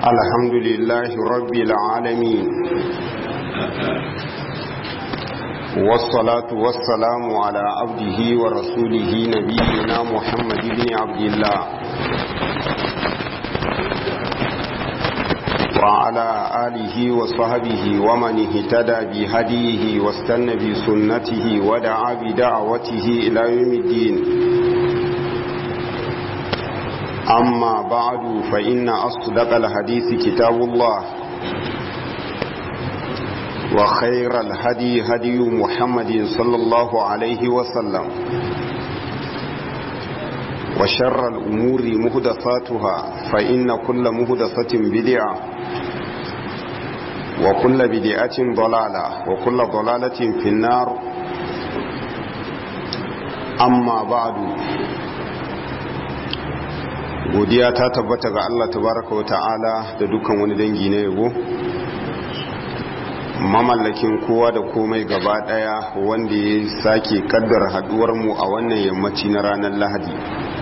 الحمد لله رب العالمين والصلاة والسلام على عبده ورسوله نبينا محمد بن عبد الله وعلى آله وصحبه ومن اهتدى بهديه واستنى بسنته ودعا بدعوته إلى يوم الدين أما بعد فإن أصدق الحديث كتاب الله وخير الهدي هدي محمد صلى الله عليه وسلم وشر الأمور مهدثاتها فإن كل مهدثة بدعة وكل بدعة ضلالة وكل ضلالة في النار أما بعد godiya ta tabbata ga Allah tabaraka wa ta'ala da dukkan wani dangi na yabo mamallakin kowa da komai gaba daya wanda ya sake kaddar haduwar mu a wannan yammaci na ranar lahadi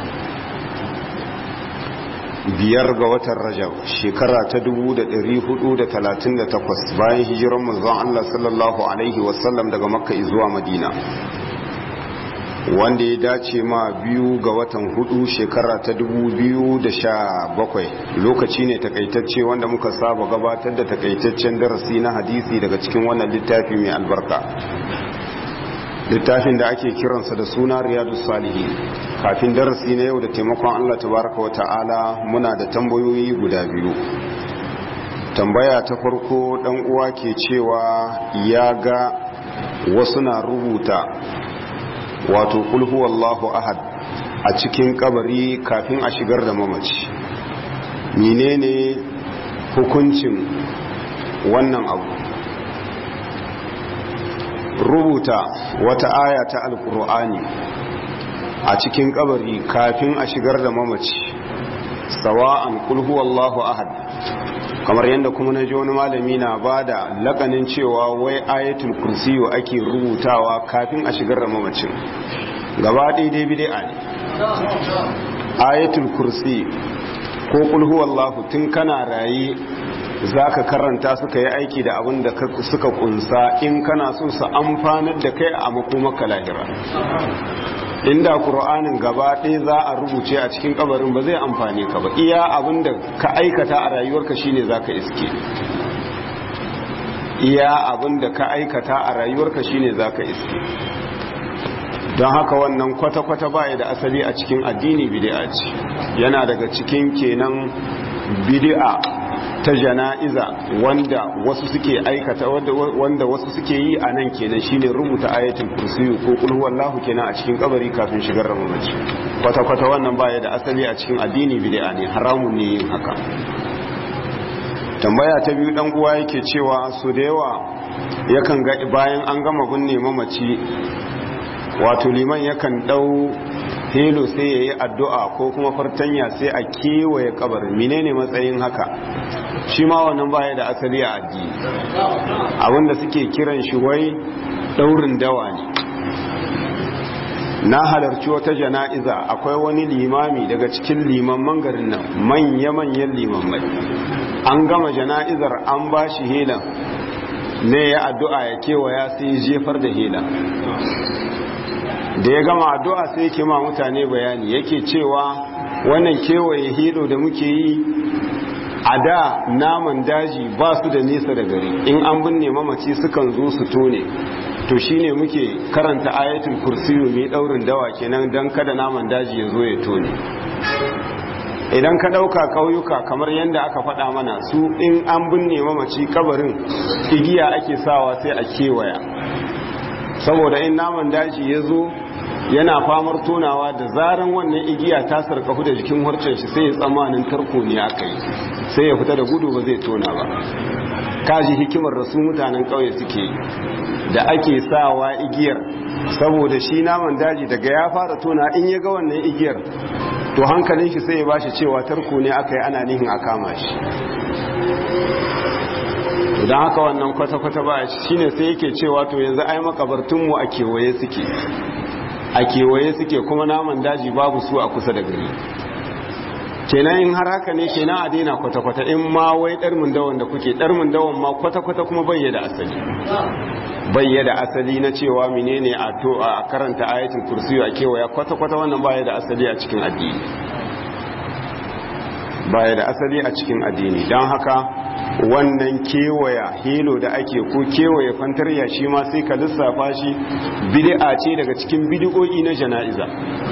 biyar ga watan rajab shekara ta 438 bayan hijiran manzon Allah sallallahu alaihi wasallam daga makka zuwa madina wanda ya dace ma biyu ga watan hudu shekara ta bakwai lokaci ne takaitacce wanda muka saba gabatar da takaitaccen darasi na hadisi daga cikin wannan littafi mai albarka littafin da ake kiransa da suna riyadu salihi kafin darasi na yau da taimakon allah tabaraka wa ta'ala muna da tambayoyi guda biyu tambaya ta farko dan uwa ke cewa ya ga wasu na rubuta wato kulhu wallahu ahad a cikin kabari kafin a shigar da mamaci menene hukuncin wannan abu rubuta wata aya ta alkur'ani a cikin kabari kafin a shigar da mamaci sawa'an kulhu wallahu ahad kamar yadda kuma na ji wani malami na ba da lakanin cewa wai ayatul kursiyo ake rubutawa kafin a shigar da mamacin gaba daidai bid'a ne ayatul kursi ko kulhu wallahu tun kana raye zaka karanta suka yi aiki da abin da suka kunsa in kana so su amfanar da kai a makomaka lahira inda ƙur'anin gaba ɗaya za a rubuce a cikin kabarin ba zai amfani ka ba iya abin da ka aikata a rayuwarka shine za ka iske iya abin da ka aikata a rayuwarka shine za ka iske don haka wannan kwata-kwata baya da asali a cikin addini bid'a ce yana daga cikin kenan bid'a ta jana'iza wanda wasu suke aikata wanda wasu suke yi a nan kenan shine rubuta ayatul kursiyu ko kul huwallahu kenan a cikin kabari kafin shigar da mamaci kwata kwata wannan baya da asali a cikin addini bid'a ne haramun ne yin haka tambaya ta biyu dan uwa yake cewa su da yawa yakan ga bayan an gama binne mamaci wato liman yakan dau helo sai ya yi addu'a ko kuma fartanya sai a kewaye kabarin menene matsayin haka shi ma wannan baya da asali a addini abinda suke kiran shi wai daurin dawa ne na halarci wata jana'iza akwai wani limami daga cikin limamman garin nan manya-manyan limammai an gama jana'izar an ba shi helan ne ya addu'a ya kewaya sai jefar da helan da ya gama addu'a sai yake ma mutane bayani yake cewa wannan kewaye hilo da muke yi a da naman daji ba su da nesa da gari in an binne mamaci sukan zo su tone to shine muke karanta ayatul kursiyu mai daurin dawa kenan don kada naman daji ya zo ya tone idan ka ɗauka ƙauyuka kamar yadda aka faɗa mana su in an binne mamaci kabarin igiya ake sawa sai a kewaya saboda in naman daji ya zo yana famar tonawa da zaran wannan igiya ta sarkafu da jikin harcen shi sai ya tsammanin tarko ne aka yi sai ya fita da gudu ba zai tona ba kaji hikimar da su mutanen ƙauye suke da ake sawa igiyar saboda shi naman daji daga ya fara tona in ya ga wannan igiyar to hankalin shi sai ya bashi cewa tarko ne aka yi ana nihin a kama shi don haka wannan kwata-kwata ba shi ne sai yake cewa to yanzu ai makabartunmu a kewaye suke a kewaye suke kuma naman daji babu su a kusa da gari kenan in har haka ne kenan a daina kwata-kwata in ma wai ɗarmin dawon da kuke ɗarmin dawon ma kwata-kwata kuma bayyada asali bayyada asali na cewa menene a to a karanta ayatul kursiyu a kewaya kwata-kwata wannan baya da asali a cikin addini baya da asali a cikin addini don haka wannan kewaya helo da ake ko kewaye fantarya shi ma sai ka lissafa shi bid'a ce daga cikin bid'o'i na jana'iza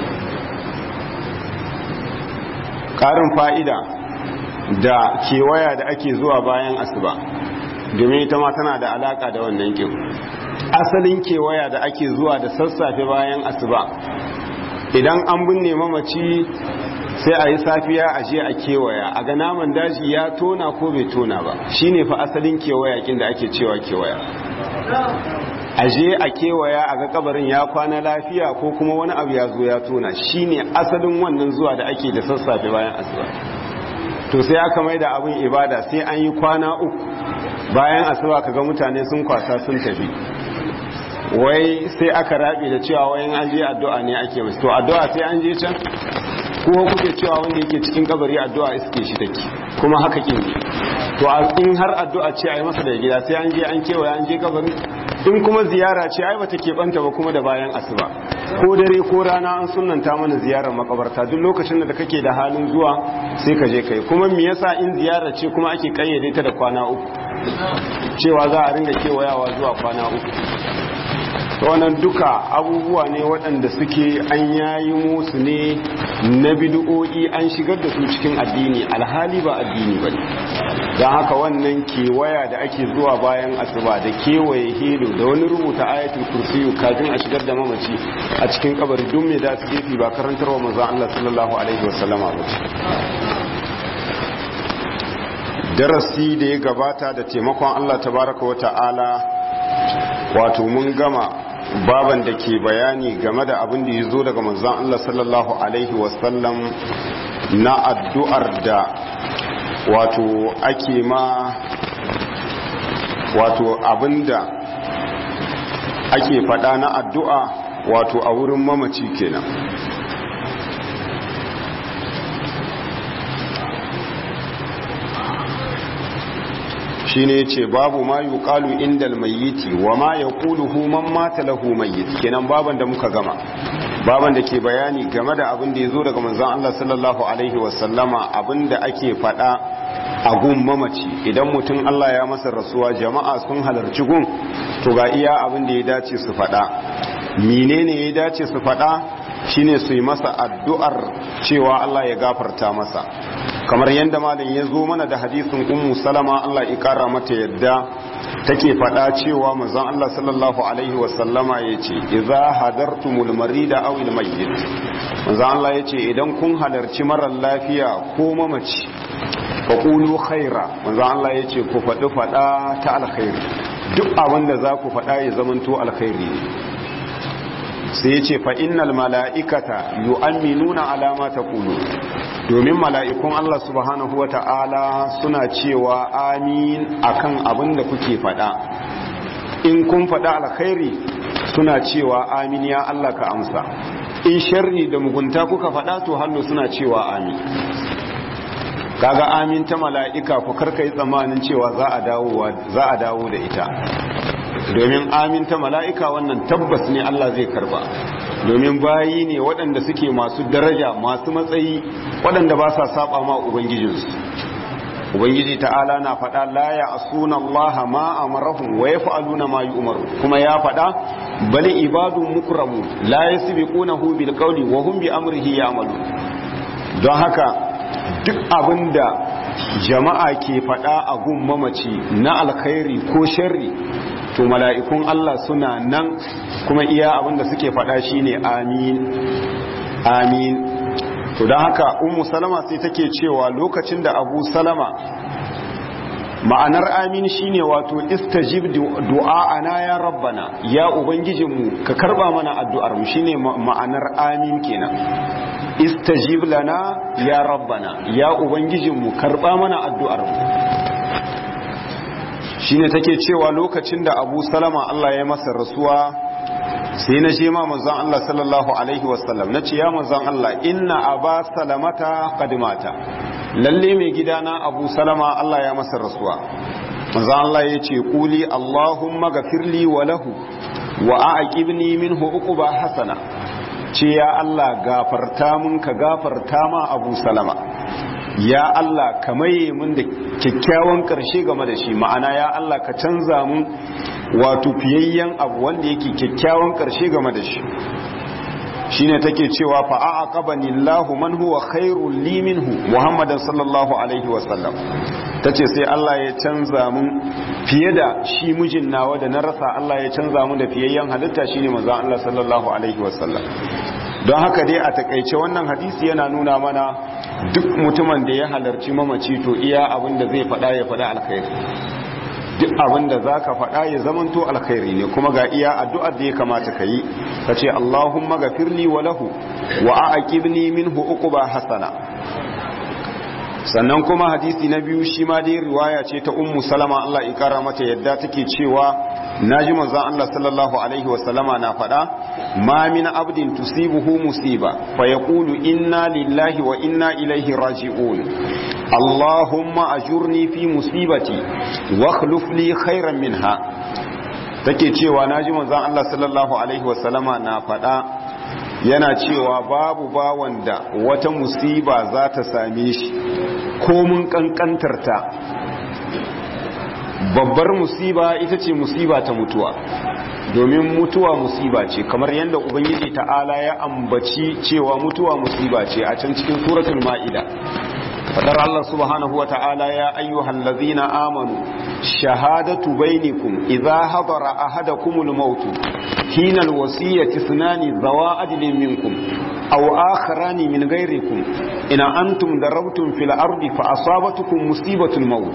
ƙarin fa'ida da kewaya da ake zuwa bayan asuba domin ita ma tana da alaka da wannan kin asalin kewaya da ake zuwa da sassafe bayan asuba idan an binne mamaci sai a yi safiya a je a kewaya a ga naman daji ya tona ko bai tona ba shine fa asalin kewaya kin da ake cewa kewaya a je a kewaya a ga kabarin ya kwana lafiya ko kuma wani abu ya zo ya tona shine asalin wannan zuwa da ake da sassafe bayan asuba to sai aka mai da abin ibada sai an yi kwana uku bayan asuba kaga mutane sun kwasa sun tafi wai sai aka rabe da cewa wayan an je addu'a ne ake musu to addu'a sai an je can ko kuke cewa wanda yake cikin kabari addu'a iske shi take kuma haka kin to in har addu'a ce a yi masa da gida sai an je an kewaye an je kabari in kuma ziyara ce ai bata keɓanta ba kuma da bayan asuba ko dare ko rana an sunanta mana ziyarar makabarta duk lokacin da kake da halin zuwa sai ka je kai kuma me yasa in ziyara ce kuma ake kayyade ta da kwana uku cewa za a ringa kewayawa zuwa kwana uku wannan duka abubuwa ne waɗanda suke an yayi musu ne na bid'o'i an shigar da su cikin addini alhali ba addini ba don haka wannan kewaya da ake zuwa bayan asuba da kewaye hilo da wani rubuta ayatul kursiyu kafin a shigar da mamaci a cikin kabari duk mai da su gefe ba karantarwa manzon Allah sallallahu alaihi wasallama ba darasi da ya gabata da taimakon Allah tabaraka wa ta'ala wato mun gama baban da ke bayani game da abin da ya zo daga manzan Allah sallallahu Alaihi wasallam na addu'ar da wato ake ma wato abin da ake fada na addu'a wato a wurin mamaci kenan shine ce babu ma yuqalu indal mayyiti wa ma yaquluhu man mata lahu mayyit kenan baban da muka gama baban da ke bayani game da abin da yazo daga manzon Allah sallallahu alaihi wasallama abin da ake fada a gun mamaci idan mutum Allah ya masa rasuwa jama'a sun halarci gun to ga iya abin da ya dace su fada menene ya dace su fada shine su yi masa addu'ar cewa Allah ya gafarta masa kamar yadda malam ya zo mana da hadisin ummu salama Allah ya kara mata yadda take faɗa cewa manzon Allah sallallahu alaihi wasallama yace idza hadartumul marida aw al mayyit manzon Allah yace idan kun halarci marar lafiya ko mamaci fa qulu khaira manzon Allah yace ku faɗi faɗa ta alkhairi duk abin da za ku faɗa ya zamanto alkhairi sai yace fa innal mala'ikata yu'minuna ala ma taqulu domin mala'ikun Allah subhanahu wa ta'ala suna cewa amin akan abin da kuke faɗa in kun faɗa alkhairi suna cewa amin ya Allah ka amsa in sharri da mugunta kuka faɗa to hannu suna cewa amin kaga amin ta mala'ika ku karka yi tsammanin cewa za a dawo da ita domin amin ta mala'ika wannan tabbas ne Allah zai karba domin bayi ne waɗanda suke masu daraja masu matsayi waɗanda ba sa saba ma ubangijinsu ubangiji ta'ala na faɗa la ya asuna Allah ma amarahum wa yaf'aluna ma yu'maru kuma ya faɗa bal ibadun mukramu la yasbiqunahu bil qawli wa hum bi amrihi ya'malu don haka duk abinda jama'a ke faɗa a gun mamaci na alkhairi ko sharri to mala'ikun Allah suna nan kuma iya abinda suke faɗa shine amin amin to don haka ummu salama sai take cewa lokacin da abu salama ma'anar amin shine wato istajib du'a'ana ya rabbana ya ubangijinmu ka karba mana addu'ar mu shine ma'anar amin kenan istajib lana ya rabbana ya ubangijinmu karba mana addu'ar mu shine take cewa lokacin da Abu Salama Allah ya masa rasuwa sai na ce ma manzon Allah sallallahu alaihi wasallam na ce ya manzon Allah inna aba salamata kadimata lalle mai gidana abu salama Allah ya masa rasuwa manzon Allah ya ce kuli Allahumma gafirli wa lahu wa aqibni minhu uquba hasana ce ya Allah gafarta mun ka gafarta ma abu salama ya Allah ka maye mun da kyakkyawan karshe game da shi ma'ana ya Allah ka canza mun wato fiyayyen abu wanda yake kyakkyawan karshe game da shi shine take cewa fa aqabani Allahu man huwa khairul li minhu Muhammadan sallallahu alaihi wasallam tace sai Allah ya canza mun fiye da shi mijin nawa da na rasa Allah ya canza mun da fiyayyen halitta shine manzon Allah sallallahu alaihi wasallam don haka dai a takaice wannan hadisi yana nuna mana duk mutumin da ya halarci mamaci to iya abin da zai faɗa ya faɗa alkhairi duk abin da za ka faɗa ya zamanto alkhairi ne kuma ga iya addu'ar da ya kamata ka yi ka ce Allahumma gafirli wa lahu wa aqibni minhu uquba hasana sannan kuma hadisi na biyu shi ma dai riwaya ce ta ummu salama Allah ya kara mata yadda take cewa naji manzon Allah sallallahu alaihi wa sallama na faɗa ma min abdin tusibuhu musiba fa yaqulu inna lillahi wa inna ilaihi raji'un Allahumma ajurni fi musibati wa akhlif li khairan minha take cewa naji manzon Allah sallallahu alaihi wa sallama na faɗa yana cewa babu bawan da wata musiba za ta same shi ko mun kankantarta babbar musiba ita ce musiba ta mutuwa domin mutuwa musiba ce kamar yadda ubangiji ta'ala ya ambaci cewa mutuwa musiba ce a can cikin suratul ma'ida fadar Allah subhanahu wa ta'ala ya ayyuhal ladzina amanu shahadatu bainakum idza hadara ahadakumul maut hina alwasiyati sunani zawa adlin minkum aw akharani min ghayrikum in antum darabtum fil ardi fa asabatukum musibatul maut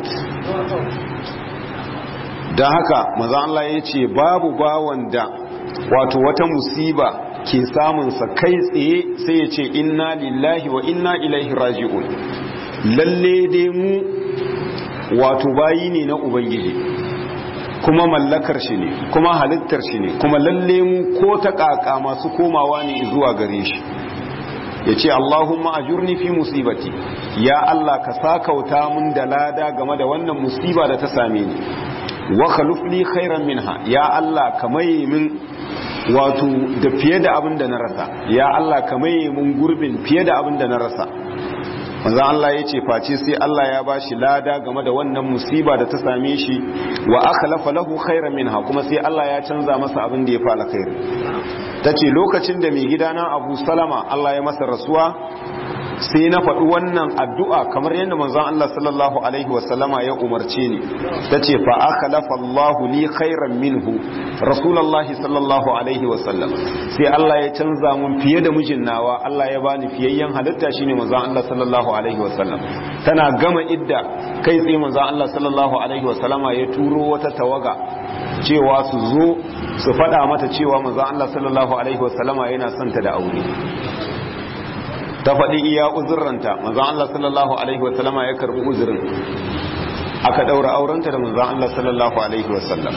dan haka manzo Allah yace babu bawan da wato wata musiba ke samunsa kai tsaye sai ya ce inna lillahi wa inna ilaihi raji'un lalle dai mu wato bayi ne na ubangiji kuma mallakar shi ne kuma halittar shi ne kuma lalle mu ko ta kaka masu komawa ne zuwa gare shi ya ce Allahumma ajurni fi musibati ya Allah ka sakauta mun da lada game da wannan musiba da ta same ni wa khalufli khairan minha ya Allah ka maye min wato da fiye da abin da na rasa ya Allah ka maye mun gurbin fiye da abin da na rasa manzo Allah ya ce face sai Allah ya bashi lada game da wannan musiba da ta same shi wa akhlafa lahu khairan minha kuma sai Allah ya canza masa abin da ya fa alkhairi tace lokacin da mai gidana Abu Salama Allah ya masa rasuwa sai na faɗi wannan addu'a kamar yadda manzon Allah sallallahu alaihi wasallama ya umarce ni tace fa akhlafa Allahu li khairan minhu rasulullahi sallallahu alaihi wasallam sai Allah ya canza mun fiye da mijin nawa Allah ya bani fiyayyen halitta shine manzon Allah sallallahu alaihi wasallam tana gama idda kai tsaye manzon Allah sallallahu alaihi wasallama ya turo wata tawaga cewa su zo su faɗa mata cewa manzon Allah sallallahu alaihi wasallama yana son ta da aure ta faɗi iya uzurranta manzon Allah sallallahu alaihi wasallama ya karbi uzurin aka daura aurenta da manzon Allah sallallahu alaihi wasallam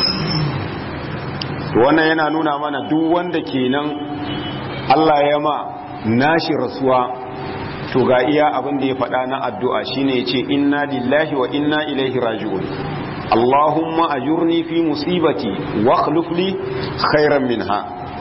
wannan yana nuna mana duk wanda kenan Allah ya ma nashi rasuwa to ga iya abin da ya faɗa na addu'a shine yace inna lillahi wa inna ilaihi raji'un Allahumma ajurni fi musibati wa akhlif li khairan minha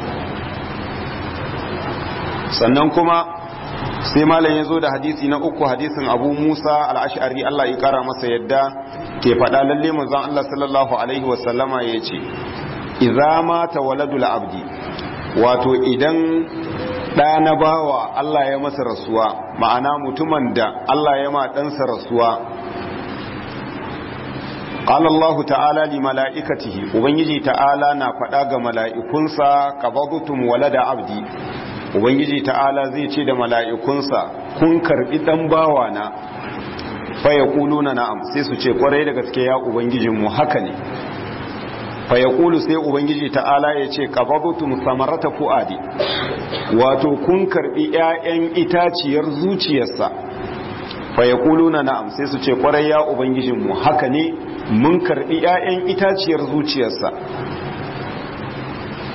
sannan kuma sai malam ya zo da hadisi na uku hadisin abu musa al'ashari Allah ya kara masa yadda ke faɗa lalle manzon Allah sallallahu alaihi wasallama ya ce idza mata waladul abdi wato idan ɗa na bawa Allah ya masa rasuwa ma'ana mutumin da Allah ya ma ɗansa rasuwa qala Allah ta'ala li mala'ikatihi ubangiji ta'ala na faɗa ga mala'ikunsa qabadtum walada abdi ubangiji ta'ala zai ce da mala'ikunsa kun karbi dan bawa na faya na na'am sai su ce kwarai da gaske ya ubangijinmu haka ne faya kulu sai ubangiji ta'ala ya ce kafabutum samarata fu'adi wato kun karbi 'ya'yan itaciyar zuciyarsa faya na na'am sai su ce kwarai ya ubangijinmu haka ne mun karbi 'ya'yan itaciyar zuciyarsa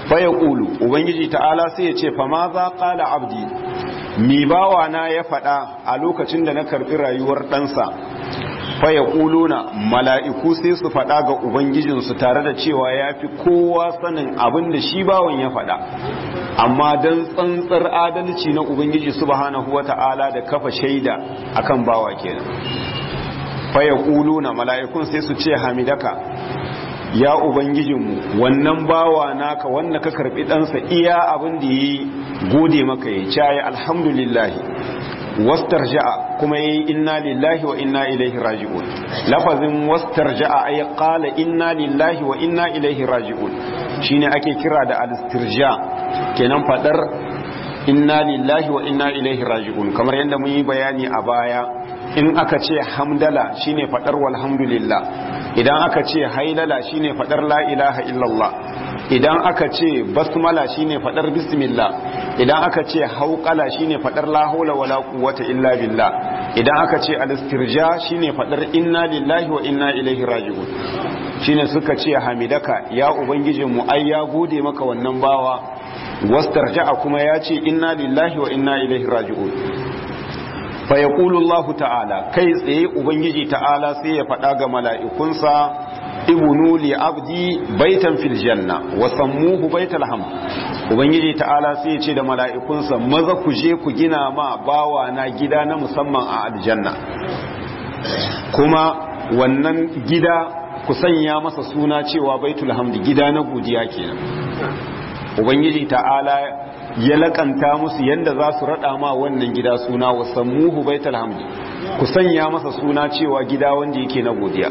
fa yaqulu ubangiji ta'ala sai ya ce fa ma za qala abdi mi bawa na ya faɗa a lokacin da na karɓi rayuwar ɗansa fa yaquluna mala'iku sai su faɗa ga ubangijinsu tare da cewa ya fi kowa sanin abin da shi bawan ya faɗa amma don tsantsar adalci na ubangiji subhanahu wata'ala da kafa shaida akan bawa kenan fa yaquluna mala'ikun sai su ce hamidaka ya ubangijinmu wannan bawa naka wanda ka karbi ɗansa iya abin da yi gode maka ya caye alhamdulillahi wastarja'a kuma yayi inna lillahi wa inna ilaihi raji'un lafazin wastarja'a ay qala inna lillahi wa inna ilaihi raji'un shine ake kira da al-istirja kenan fadar inna lillahi wa inna ilaihi raji'un kamar yadda mun yi bayani a baya in aka ce hamdala shine fadar walhamdulillah idan aka ce hailala shine fadar la ilaha illallah idan aka ce basmala shine fadar bismillah idan aka ce hauqala shine fadar la haula wala quwwata illa billah idan aka ce al-istirja shine fadar inna lillahi wa inna ilaihi raji'un shine suka ce hamidaka ya ubangijinmu ai ya gode maka wannan bawa wastarja'a kuma ya ce inna lillahi wa inna ilaihi raji'un fa yaqulu Allah ta'ala kai tsaye ubangiji ta'ala sai ya faɗa ga mala'ikunsa ibnu li abdi baitan fil janna wa sammuhu baital hamd ubangiji ta'ala sai ya ce da mala'ikunsa maza ku je ku gina ma bawa na gida na musamman a aljanna kuma wannan gida ku sanya masa suna cewa baitul hamd gida na godiya kenan ubangiji ta'ala ya lakanta musu yadda za su rada ma wannan gida suna wa sammuhu baitul hamd ku sanya masa suna cewa gida wanda yake na godiya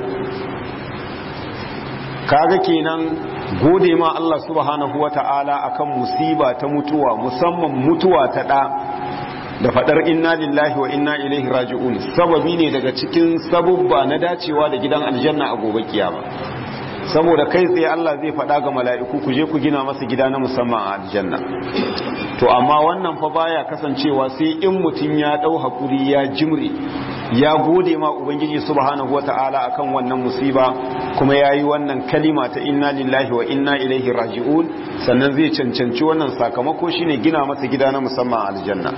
kaga kenan gode ma Allah subhanahu wata'ala akan musiba ta mutuwa musamman mutuwa ta da da fadar inna lillahi wa inna ilaihi raji'un sababi ne daga cikin sabubba na dacewa da gidan aljanna a gobe kiyama saboda kai tsaye Allah zai faɗa ga mala'iku ku je ku gina masa gida na musamman a aljanna to amma wannan fa baya kasancewa sai in mutum ya ɗau hakuri ya jimre ya gode ma ubangiji subhanahu wata'ala akan wannan musiba kuma yayi wannan kalima ta inna lillahi wa inna ilaihi raji'un sannan zai cancanci wannan sakamako shine gina masa gida na musamman a aljanna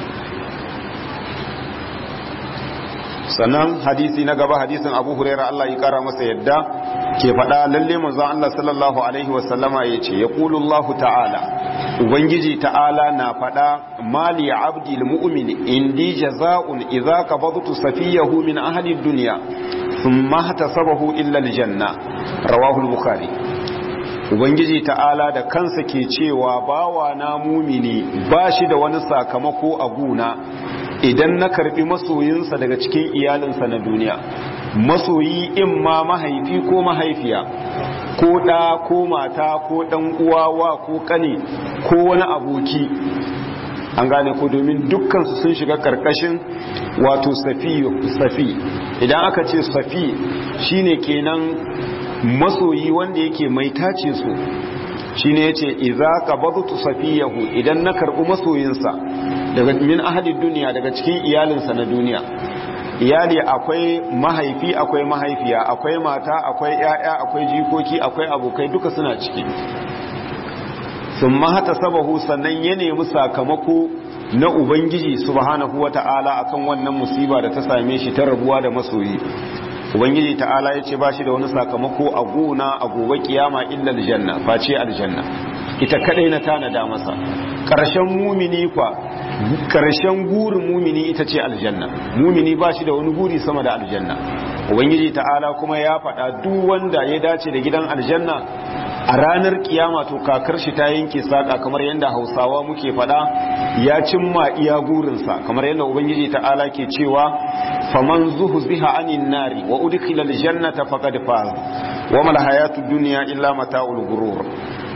sannan hadisi na gaba hadisin abu huraira Allah ya kara masa yadda ke faɗa lalle manzon Allah sallallahu alaihi wasallama ya ce ya Allah ta'ala ubangiji ta'ala na faɗa mali abdi mu'min indi jaza'un idza qabadtu safiyahu min ahli dunya thumma hatasabahu illa aljanna rawahu al-bukhari ubangiji ta'ala da kansa ke cewa bawa na mumini ba shi da wani sakamako a guna idan na karbi masoyinsa daga cikin iyalinsa na duniya masoyi in ma mahaifi ko mahaifiya ko ɗa ko mata ko ɗan uwawa ko ƙane ko wani aboki an gane ko domin dukkansu sun shiga ƙarƙashin wato safi idan aka ce safi shine kenan masoyi wanda yake mai tace su shine yace idza qabadtu safiyahu idan na karɓi masoyinsa daga min ahadin duniya daga cikin iyalinsa na duniya iyali akwai mahaifi akwai mahaifiya akwai mata akwai yaya akwai jikoki akwai abokai duka suna ciki sun mahata sabahu sannan ya nemi sakamako na ubangiji subhanahu wata'ala akan wannan musiba da ta same shi ta rabuwa da masoyi ubangiji ta'ala ya ce ba shi da wani sakamako a gona a gobe kiyama illa aljanna face aljanna ita kadai na tanada masa karshen mumini kwa karshen gurin mumini ita ce aljanna mumini ba shi da wani guri sama da aljanna ubangiji ta'ala kuma ya faɗa duk wanda ya dace da gidan aljanna a ranar kiyama to kakar shi ta yanke saka kamar yadda hausawa muke faɗa ya cimma iya gurinsa kamar yadda ubangiji ta'ala ke cewa faman zuhziha anin nari wa udkhila aljannata faqad faz wa mal hayatud dunya illa mata'ul ghurur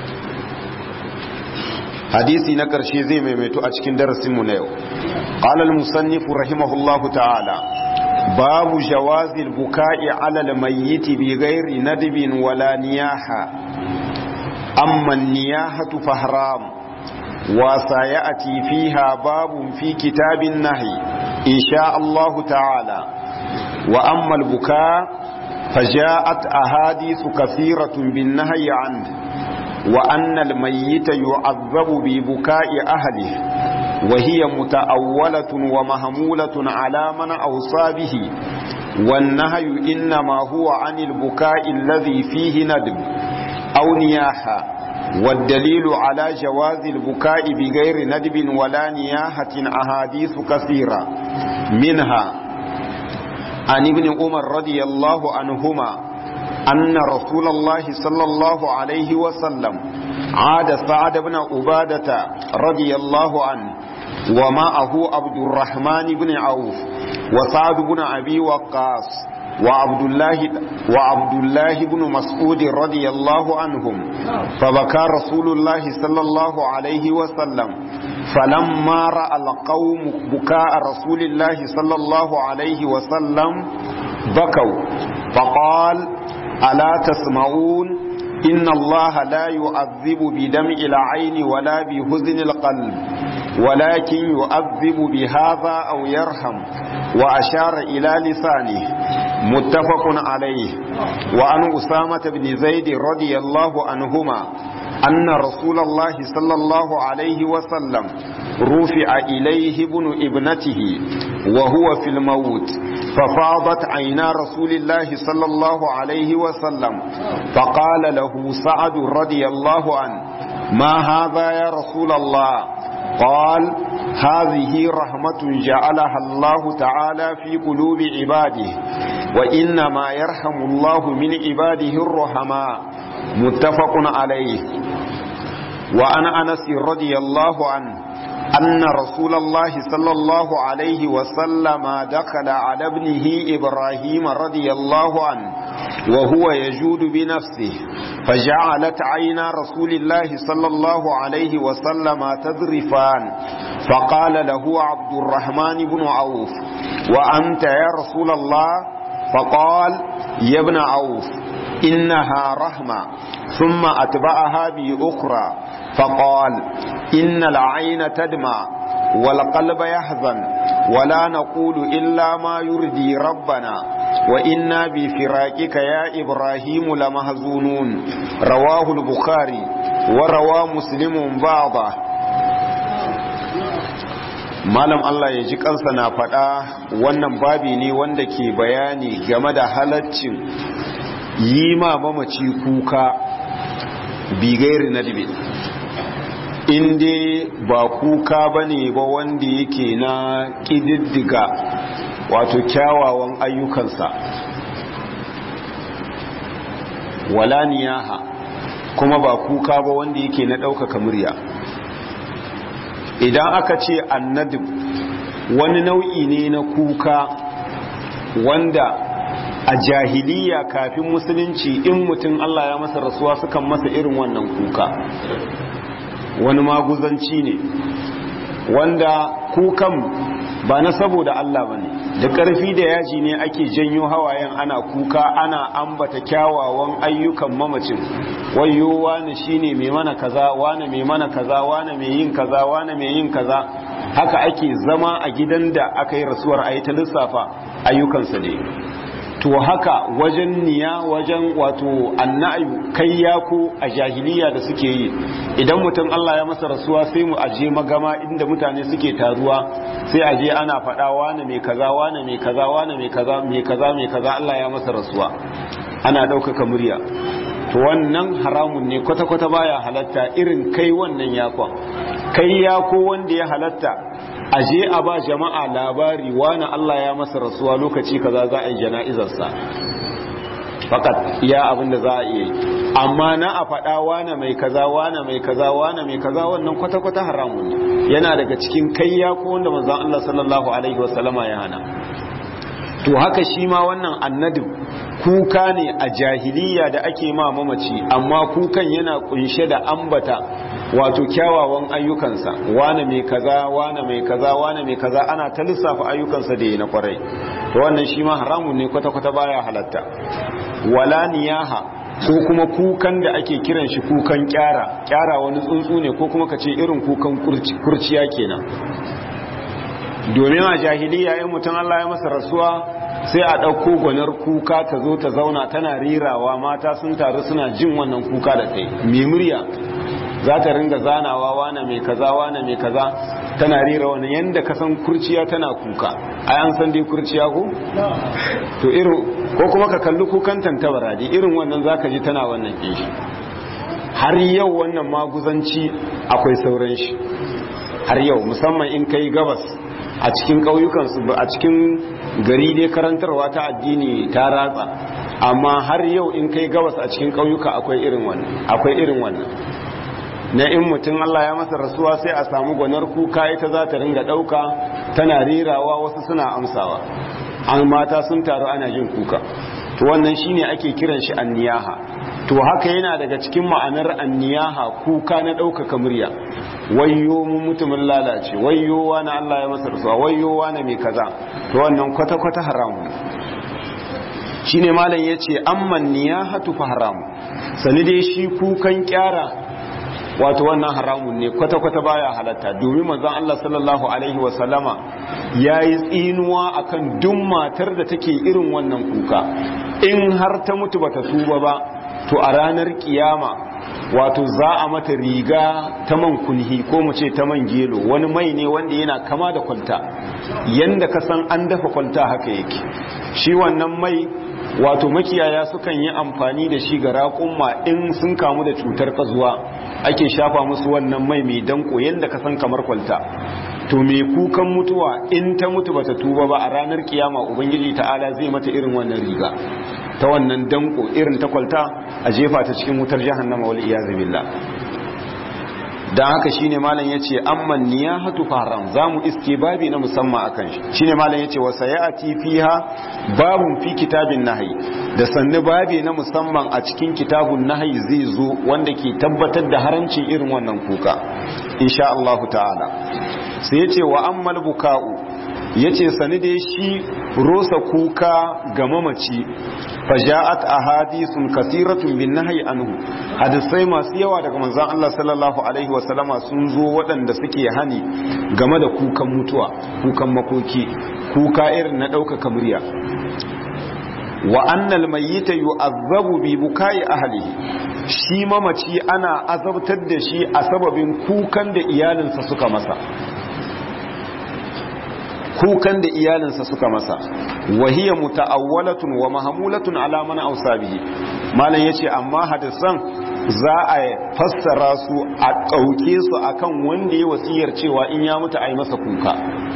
hadisi na karshe zai maimaito a cikin darasin mu na yau qala al-musannif rahimahullahu ta'ala babu jawazi al-buka'i 'ala al-mayyit bi ghairi nadbin wala niyaha amma an-niyahatu fa haram wa sayati fiha babun fi kitabin nahi insha Allah ta'ala wa amma al-buka' فجاءت أحاديث كثيرة بالنهي عنه وأن الميت يعذب ببكاء أهله وهي متأولة ومهمولة على من أوصى به والنهي إنما هو عن البكاء الذي فيه ندب أو نياحة والدليل على جواز البكاء بغير ندب ولا نياحة أحاديث كثيرة منها عن ابن عمر رضي الله عنهما أن رسول الله صلى الله عليه وسلم عاد سعد بن عبادة رضي الله عنه ومعه عبد الرحمن بن عوف وسعد بن أبي وقاص وعبد الله وعبد الله بن مسعود رضي الله عنهم فبكى رسول الله صلى الله عليه وسلم فلما راى القوم بكاء رسول الله صلى الله عليه وسلم بكوا فقال الا تسمعون ان الله لا يعذب بدمع العين ولا بحزن القلب ولكن يؤذب بهذا او يرحم واشار الى لسانه متفق عليه وعن أسامة بن زيد رضي الله عنهما أن رسول الله صلى الله عليه وسلم رفع إليه ابن ابنته وهو في الموت ففاضت عينا رسول الله صلى الله عليه وسلم فقال له سعد رضي الله عنه ما هذا يا رسول الله قال هذه رحمة جعلها الله تعالى في قلوب عباده وإنما يرحم الله من عباده الرحماء متفق عليه وعن أنس رضي الله عنه أن رسول الله صلى الله عليه وسلم دخل على ابنه إبراهيم رضي الله عنه وهو يجود بنفسه فجعلت عينا رسول الله صلى الله عليه وسلم تذرفان فقال له عبد الرحمن بن عوف وأنت يا رسول الله فقال يا ابن عوف إنها رحمة ثم أتبعها بأخرى فقال إن العين تدمع والقلب يحزن ولا نقول إلا ما يرضي ربنا وإنا بفراقك يا إبراهيم لمهزونون رواه البخاري وروى مسلم بعضه malam Allah ya ji kansa na faɗa wannan babi ne wanda ke bayani game da halaccin yi ma mamaci kuka bigairi na dibe inda ba kuka ba ne ba wanda yake na ƙididdiga wato kyawawan ayyukansa wala niyaha kuma ba kuka ba wanda yake na ɗaukaka murya idan aka ce annadib wani nau'i ne na kuka wanda a jahiliya kafin musulunci in mutum Allah ya masa rasuwa sukan masa irin wannan kuka wani maguzanci ne wanda kukan ba na saboda Allah ba ne da ƙarfi da yaji ne ake janyo hawayen ana kuka ana ambata kyawawan ayyukan mamacin wayo wane shine mai mana kaza wane mai mana kaza wane mai yin kaza wane mai yin kaza haka ake zama a gidan da aka yi rasuwar a yi ta lissafa ayyukansa ne to haka wajen niya wajen wato annayu kai yako a jahiliya da suke yi idan mutum Allah ya masa rasuwa sai mu aje magama inda mutane suke taruwa sai aje ana faɗa wane mai kaza wane mai kaza wane mai kaza mai kaza mai kaza Allah ya masa rasuwa ana ɗaukaka murya to wannan haramun ne kwata-kwata baya halatta irin kai wannan yakon kai yako wanda ya halatta a je a ba jama'a labari wani Allah ya masa rasuwa lokaci kaza za a yi jana'izarsa fakat iya abin da za a iya yi amma na a faɗa wane mai kaza wane mai kaza wane mai kaza wannan kwata-kwata haramun ne yana daga cikin kayya ko wanda manzon Allah sallallahu alaihi wasallama ya hana to haka shi ma wannan annadin kuka ne a jahiliya da ake ma mamaci amma kukan yana kunshe da ambata wato kyawawan ayyukansa wane mai kaza wane mai kaza wane mai kaza ana ta lissafa ayyukansa da yi na kwarai to wannan shi ma haramun ne kwata-kwata baya halatta wala niyaha ko kuma kukan da ake kiran shi kukan kyara kyara wani tsuntsu ne ko kuma ka ce irin kukan kurciya kenan domin a jahiliya in mutum Allah ya masa rasuwa sai a ɗauko gwanar kuka ta zo ta zauna tana rirawa mata sun taru suna jin wannan kuka da ta yi mai murya za ta ringa zanawa wane mai kaza wane mai kaza tana rira wani yadda ka san kurciya tana kuka ai an san dai kurciya ko to irin ko kuma ka kalli kukan tantabara dai irin wannan zaka ji tana wannan kishi har yau wannan maguzanci akwai sauran shi har yau musamman in kai gabas a cikin ƙauyukansu a cikin gari dai karantarwa ta addini ta ratsa amma har yau in kai gabas a cikin ƙauyuka akwai irin wannan akwai irin wannan na in mutum Allah ya masa rasuwa sai a samu gwanar kuka ita za ta ringa ɗauka tana rirawa wasu suna amsawa an mata sun taru ana jin kuka to wannan shine ake kiran shi anniyaha to haka yana daga cikin ma'anar anniyaha kuka na ɗaukaka murya wayyo mun mutumin lalace wayyo wani Allah ya masa rasuwa wayyo wani mai kaza to wannan kwata-kwata haramu shine malam yace amman niyahatu fa haramu sani dai shi kukan kyara wato wannan haramun ne kwata-kwata baya halatta domin manzon Allah sallallahu alaihi wasallama yayi tsinuwa akan duk matar da take irin wannan kuka in har ta mutu bata tuba ba to a ranar kiyama wato za a mata riga ta man kunhi ko mu ce ta man gelo wani mai ne wanda yana kama da kwalta yanda ka san an dafa kwalta haka yake shi wannan mai wato makiyaya sukan yi amfani da shi ga raƙumma in sun kamu da cutar kazuwa ake shafa musu wannan mai mai danko yadda ka san kamar kwalta to mai kukan mutuwa in ta mutu bata tuba ba a ranar kiyama ubangiji ta'ala zai mata irin wannan riga ta wannan danko irin ta kwalta a jefa ta cikin wutar jahannama wal iyaz billah dan haka shine malam yace amman niyahatu haram zamu iske babi na musamman akan shi shine malam yace wa sayati fiha babun fi kitabin nahyi da sannu babi na musamman a cikin kitabun nahyi zai zo wanda ke tabbatar da haramcin irin wannan kuka insha Allah ta'ala sai yace wa ammal buka'u yace sani dai shi rosa kuka ga mamaci faja'at ahadithun kasiratun bin nahyi anhu hadisai masu yawa daga manzon Allah sallallahu alaihi wa sallama sun zo waɗanda suke hani game da kukan mutuwa kukan makoki kuka irin na ɗaukaka murya wa annal mayyita yu'azzabu bi bukai ahlihi shi mamaci ana azabtar da shi a sababin kukan da iyalinsa suka masa kukan da iyalinsa suka masa wahiya muta'awwalatun wa mahmulatun ala man awsabihi malam yace amma hadisan za a fassara su a dauke su akan wanda ya wasiyar cewa in ya mutu ai masa kuka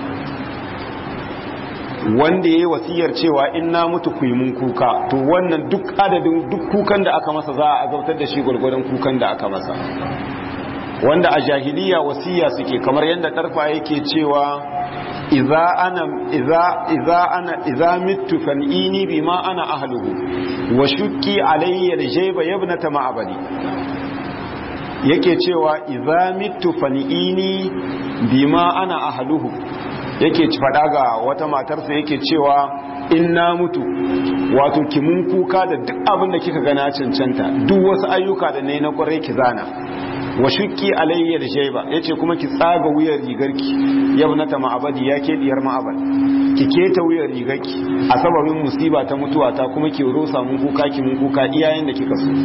wanda ya wasiyar cewa in na mutu ku yi mun kuka to wannan duk adadin duk kukan da aka masa za a azabtar da shi gwargwadon kukan da aka masa wanda a jahiliya wasiya suke kamar yadda tarfa yake cewa iza ana iza iza ana iza mittu fan'ini bima ana ahluhu wa shukki alayya aljayba yabnata ma'abadi yake cewa iza mittu fan'ini bima ana ahluhu yake fada ga wata matarsa yake cewa in na mutu wato ki mun kuka da duk abin da kika gana cancanta duk wasu ayyuka da ne na kwarai ki zana wa shukki alayya da shaiba yace kuma ki tsaga wuyar rigarki yabnata ma'abadi ya ke diyar ma'abad ki keta wuyar rigarki a sababin musiba ta mutuwa ta kuma ki rosa mun kuka ki mun kuka iyayen da kika so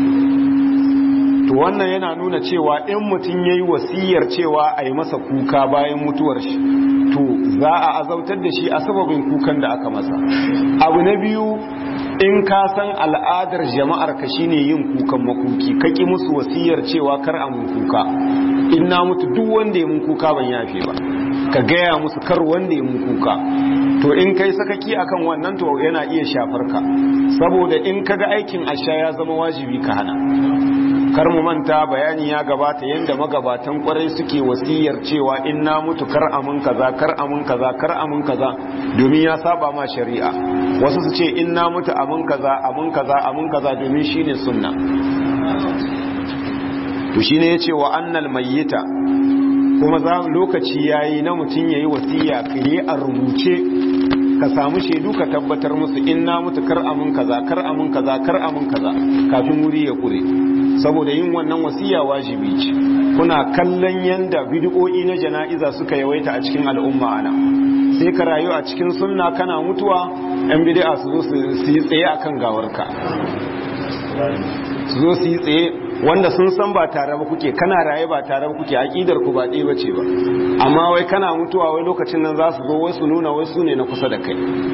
to wannan yana nuna cewa in mutum yayi wasiyar cewa a yi masa kuka bayan mutuwar shi to za a azautar da shi a sababin kukan da aka masa abu na biyu in ka san al'adar jama'ar ka shine yin kukan makuki ka ki musu wasiyar cewa kar a mun kuka in na mutu duk wanda ya mun kuka ban yafe ba ka gaya musu kar wanda ya mun kuka to in kai sakaki akan wannan to yana iya shafar ka saboda in kaga aikin asha ya zama wajibi ka hana kar mu manta bayani ya gabata yadda magabatan kwarai suke wasiyar cewa in na mutu kar amun kaza kar amun kaza kar amun kaza domin ya saba ma shari'a wasu su ce in na mutu amun kaza amun kaza amun kaza domin shine sunna to shine yace wa annal mayyita kuma za lokaci yayi na mutun yayi wasiya kire a rubuce ka samu shaidu ka tabbatar musu in na mutu kar amun kaza kar amun kaza kar amun kaza kafin wuri ya kure saboda yin wannan wasiya wajibi ce kuna kallon yanda bid'o'i na jana'iza suka yawaita a cikin al'umma ana sai ka rayu a cikin sunna kana mutuwa yan bid'a su zo su yi tsaye akan gawarka su zo su yi tsaye wanda sun san ba tare ba kuke kana raye ba tare ba kuke aqidar ku ba ɗaya bace ba amma wai kana mutuwa wai lokacin nan za su zo wai su nuna wai su ne na kusa da kai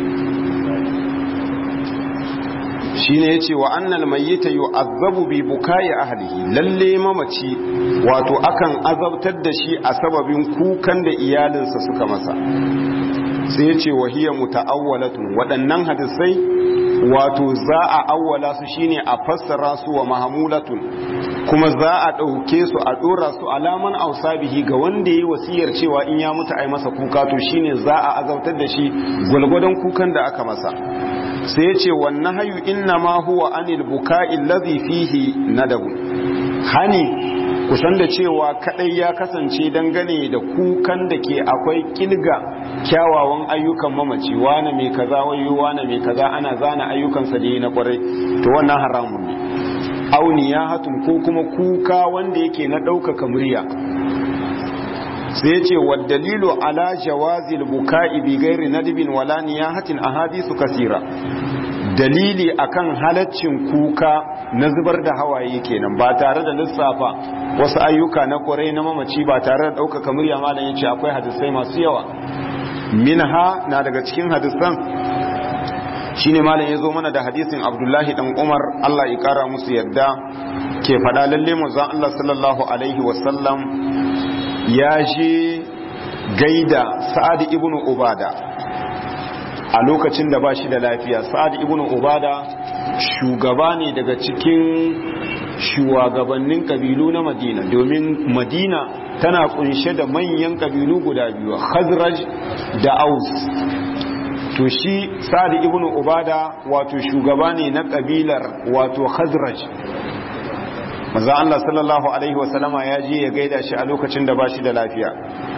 shine yace wa annal mayyita yu'azzabu bi bukai ahlihi lalle mamaci wato akan azabtar da shi a sababin kukan da iyalinsa suka masa sai yace wa hiya muta'awwalatun waɗannan hadisai wato za a awwala su shine a fassara su wa mahamulatun kuma za a ɗauke su a ɗora su alaman ausabihi ga wanda ya yi wasiyar cewa in ya mutu ai masa kuka to shine za a azabtar da shi gwalgwadon kukan da aka masa sai ya ce wannan hayu inna ma huwa anil buka'i ladhi fihi nadabu hani kusan da cewa kadai ya kasance dangane da kukan da ke akwai kilga kyawawan ayyukan mamaci wane mai kaza wayo wane mai kaza ana zana ayyukansa da yi na kwarai to wannan haramun ne auni ya hatun ko kuma kuka wanda yake na ɗaukaka murya sai ya ce wa dalilu ala jawazil buka'i bi gairi nadibin wala niyahatin ahadisu kasira dalili akan halaccin kuka na zubar da hawaye kenan ba tare da lissafa wasu ayyuka na kwarai na mamaci ba tare da ɗaukaka murya malam ya ce akwai hadisai masu yawa minha na daga cikin hadisan shine malam ya zo mana da hadisin abdullahi dan umar allah ya kara musu yadda ke faɗa lalle manzon allah sallallahu alaihi wasallam ya je gaida sa'ad ibn ubada a lokacin da ba shi da lafiya sa'ad ibn ubada shugaba ne daga cikin shugabannin kabilu na madina domin madina tana kunshe da manyan kabilu guda biyu khazraj da aus to shi sa'ad ibn ubada wato shugaba ne na kabilar wato khazraj maza Allah sallallahu alaihi wasallama ya je ya gaida shi a lokacin da ba shi da lafiya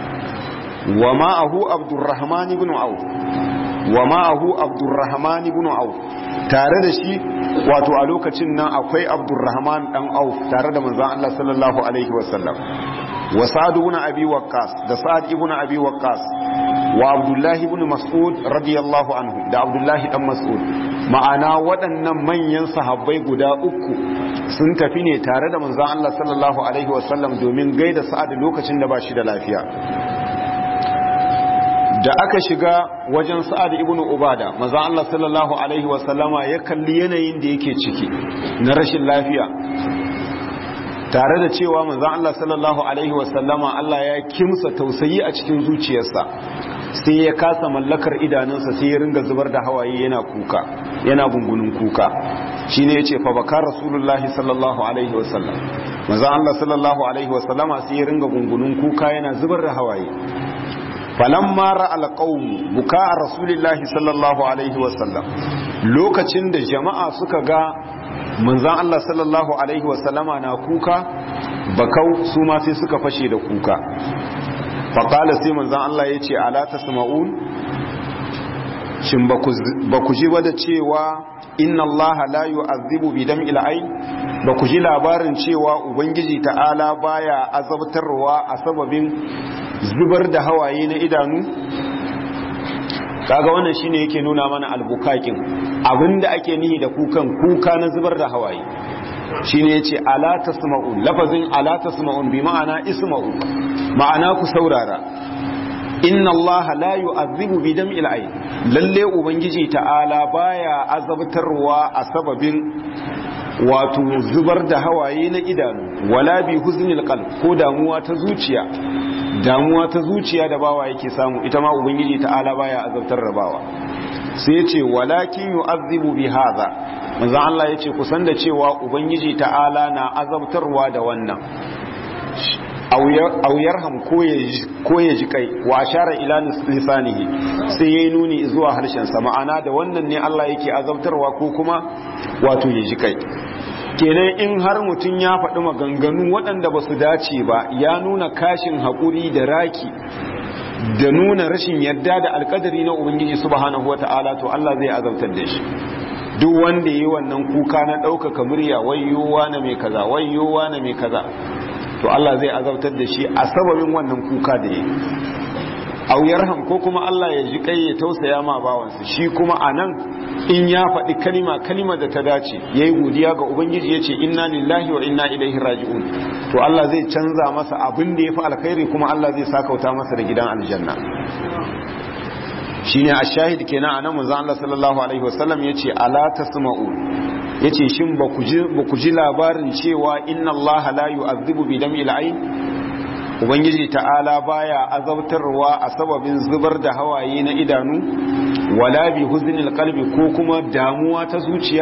wa ma'ahu abdurrahman ibn auf wa ma'ahu abdurrahman ibn auf tare da shi wato a lokacin nan akwai abdurrahman dan auf tare da manzon Allah sallallahu alaihi wasallam wa sa'ad ibn abi waqqas da sa'ad ibn abi waqqas wa abdullahi ibn mas'ud radiyallahu anhu da abdullahi dan mas'ud ma'ana waɗannan manyan sahabbai guda uku sun tafi ne tare da manzon Allah sallallahu alaihi wasallam domin gaida sa'ad lokacin da ba shi da lafiya da aka shiga wajen sa'ad ibn ubada maza Allah sallallahu alaihi wasallama ya kalli yanayin da yake ciki na rashin lafiya tare da cewa maza Allah sallallahu alaihi wasallama Allah ya kimsa tausayi a cikin zuciyarsa sai ya kasa mallakar idanunsa sai ya ringa zubar da hawaye yana kuka yana gungunin kuka shine yace fa baka rasulullahi sallallahu alaihi wasallam maza Allah sallallahu alaihi wasallama sai ya ringa gungunin kuka yana zubar da hawaye falamma ra'al qaum buka rasulillahi sallallahu alaihi wasallam lokacin da jama'a suka ga manzon Allah sallallahu alaihi wasallama na kuka bakau su ma sai suka fashe da kuka faqala sai manzon Allah yace ala tasma'un shin ba ku ji ba da cewa inna Allah la yu'azzibu bi dam'il ayn ba ku ji labarin cewa ubangiji ta'ala baya azabtarwa a sababin zubar da hawaye na idanu kaga wannan shine yake nuna mana albukakin abinda ake nihi da kukan kuka na zubar da hawaye shine yace ala tasma'un lafazin ala tasma'un bi ma'ana isma'u ma'ana ku saurara inna Allah la yu'azzibu bi dam'il ayn lalle ubangiji ta'ala baya azabtarwa a sababin wato zubar da hawaye na idanu wala bi huznil qalb ko damuwa ta zuciya damuwa ta zuciya da bawa yake samu ita ma ubangiji ta'ala baya azabtar da bawa sai ya ce walakin yu'azzibu bi hadha manzo Allah ya ce kusan da cewa ubangiji ta'ala na azabtarwa da wannan aw yarham ko ya ji kai wa ashara ila lisanihi sai yayi nuni zuwa harshen sa ma'ana da wannan ne Allah yake azabtarwa ko kuma wato ya ji kai kenan in har mutum ya faɗi maganganu waɗanda ba su dace ba ya nuna kashin haƙuri da raki da nuna rashin yarda da alƙadari na ubangiji subhanahu wata'ala to Allah zai azabtar da shi duk wanda yi wannan kuka na ɗaukaka murya wayyowa na mai kaza wayyowa na mai kaza to Allah zai azabtar da shi a sababin wannan kuka da yi aw yarham ko kuma Allah ya ji kai ya tausaya ma bawansa shi kuma anan in ya faɗi kalima kalima da ta dace yayi godiya ga ubangiji yace inna lillahi wa inna ilaihi raji'un to Allah zai canza masa abin da yafi alkhairi kuma Allah zai sakauta masa da gidan aljanna shine ashahid kenan anan manzo Allah sallallahu alaihi wasallam yace ala tasma'u yace shin ba ku ji ba ku ji labarin cewa inna Allah la yu'adhibu bi dam'il ayn ubangiji ta'ala baya azabtarwa a sababin zubar da hawaye na idanu wala bi huznil qalbi ko kuma damuwa ta zuciya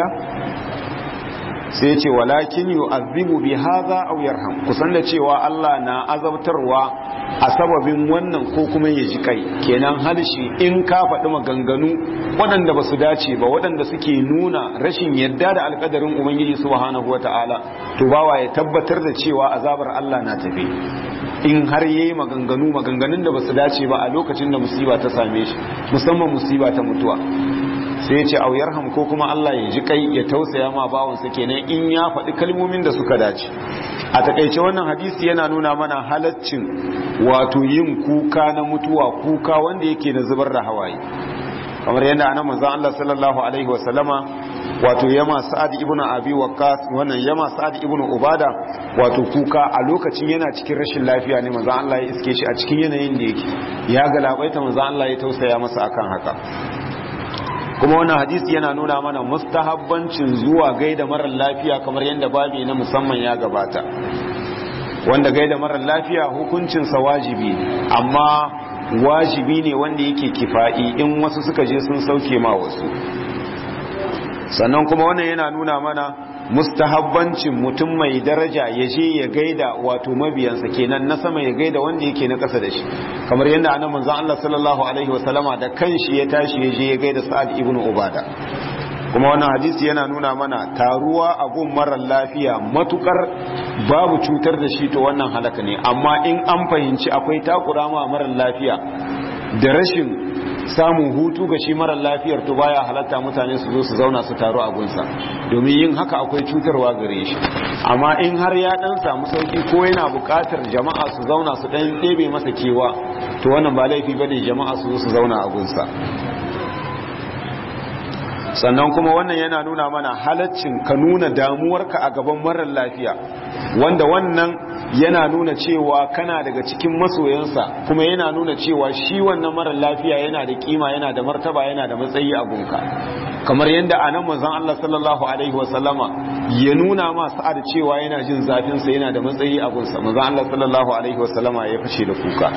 sai ce walakin yu'adhibu bi hadha aw yarham kusan da cewa Allah na azabtarwa a sababin wannan ko kuma ya ji kai kenan halshi in ka faɗi maganganu waɗanda ba su dace ba waɗanda suke nuna rashin yadda da alƙadarin ubangiji subhanahu wata'ala to bawa ya tabbatar da cewa azabar Allah na tafi in har yayi maganganu maganganun da ba su dace ba a lokacin da musiba ta same shi musamman musiba ta mutuwa sai ya ce au yarham ko kuma Allah ya ji kai ya tausaya ma bawansa kenan in ya faɗi kalmomin da suka dace a takaice wannan hadisi yana nuna mana halaccin wato yin kuka na mutuwa kuka wanda yake na zubar da hawaye kamar yadda anan manzon Allah sallallahu alaihi wa sallama wato yama sa'ad ibnu abi waqqas wannan yama sa'ad ibnu ubada wato kuka a lokacin yana cikin rashin lafiya ne manzon Allah ya iske shi a cikin yanayin da yake ya galabaita manzon Allah ya tausaya masa akan haka kuma wannan hadisi yana nuna mana mustahabbancin zuwa gaida marar lafiya kamar yadda babi na musamman ya gabata wanda gaida marar lafiya hukuncinsa wajibi amma wajibi ne wanda yake kifa'i in wasu suka je sun sauke ma wasu sannan kuma wannan yana nuna mana mustahabbancin mutum mai daraja ya je ya gaida wato mabiyansa kenan na sama ya gaida wanda yake na kasa da shi kamar yadda anan manzon Allah sallallahu alaihi wasallama da kanshi ya tashi ya je ya gaida Sa'ad ibn Ubada kuma wannan hadisi yana nuna mana taruwa a gun marar lafiya matukar babu cutar da shi to wannan halaka ne amma in an fahimci akwai takura ma marar lafiya da rashin samun hutu ga shi marar lafiyar to baya halatta mutane su zo su zauna su taru a gunsa domin yin haka akwai cutarwa gare shi amma in har ya dan samu sauki ko yana buƙatar jama'a su zauna su dan ɗebe masa kewa to wannan ba laifi bane jama'a su zo su zauna a gunsa sannan kuma wannan yana nuna mana halaccin ka nuna damuwarka a gaban marar lafiya wanda wannan yana nuna cewa kana daga cikin masoyansa kuma yana nuna cewa shi wannan marar lafiya yana da kima yana da martaba yana da matsayi a gunka kamar yadda anan manzon Allah sallallahu alaihi wasallama ya nuna ma sa'ad cewa yana jin zafin sa yana da matsayi a gunsa manzon Allah sallallahu alaihi wasallama ya fashe da kuka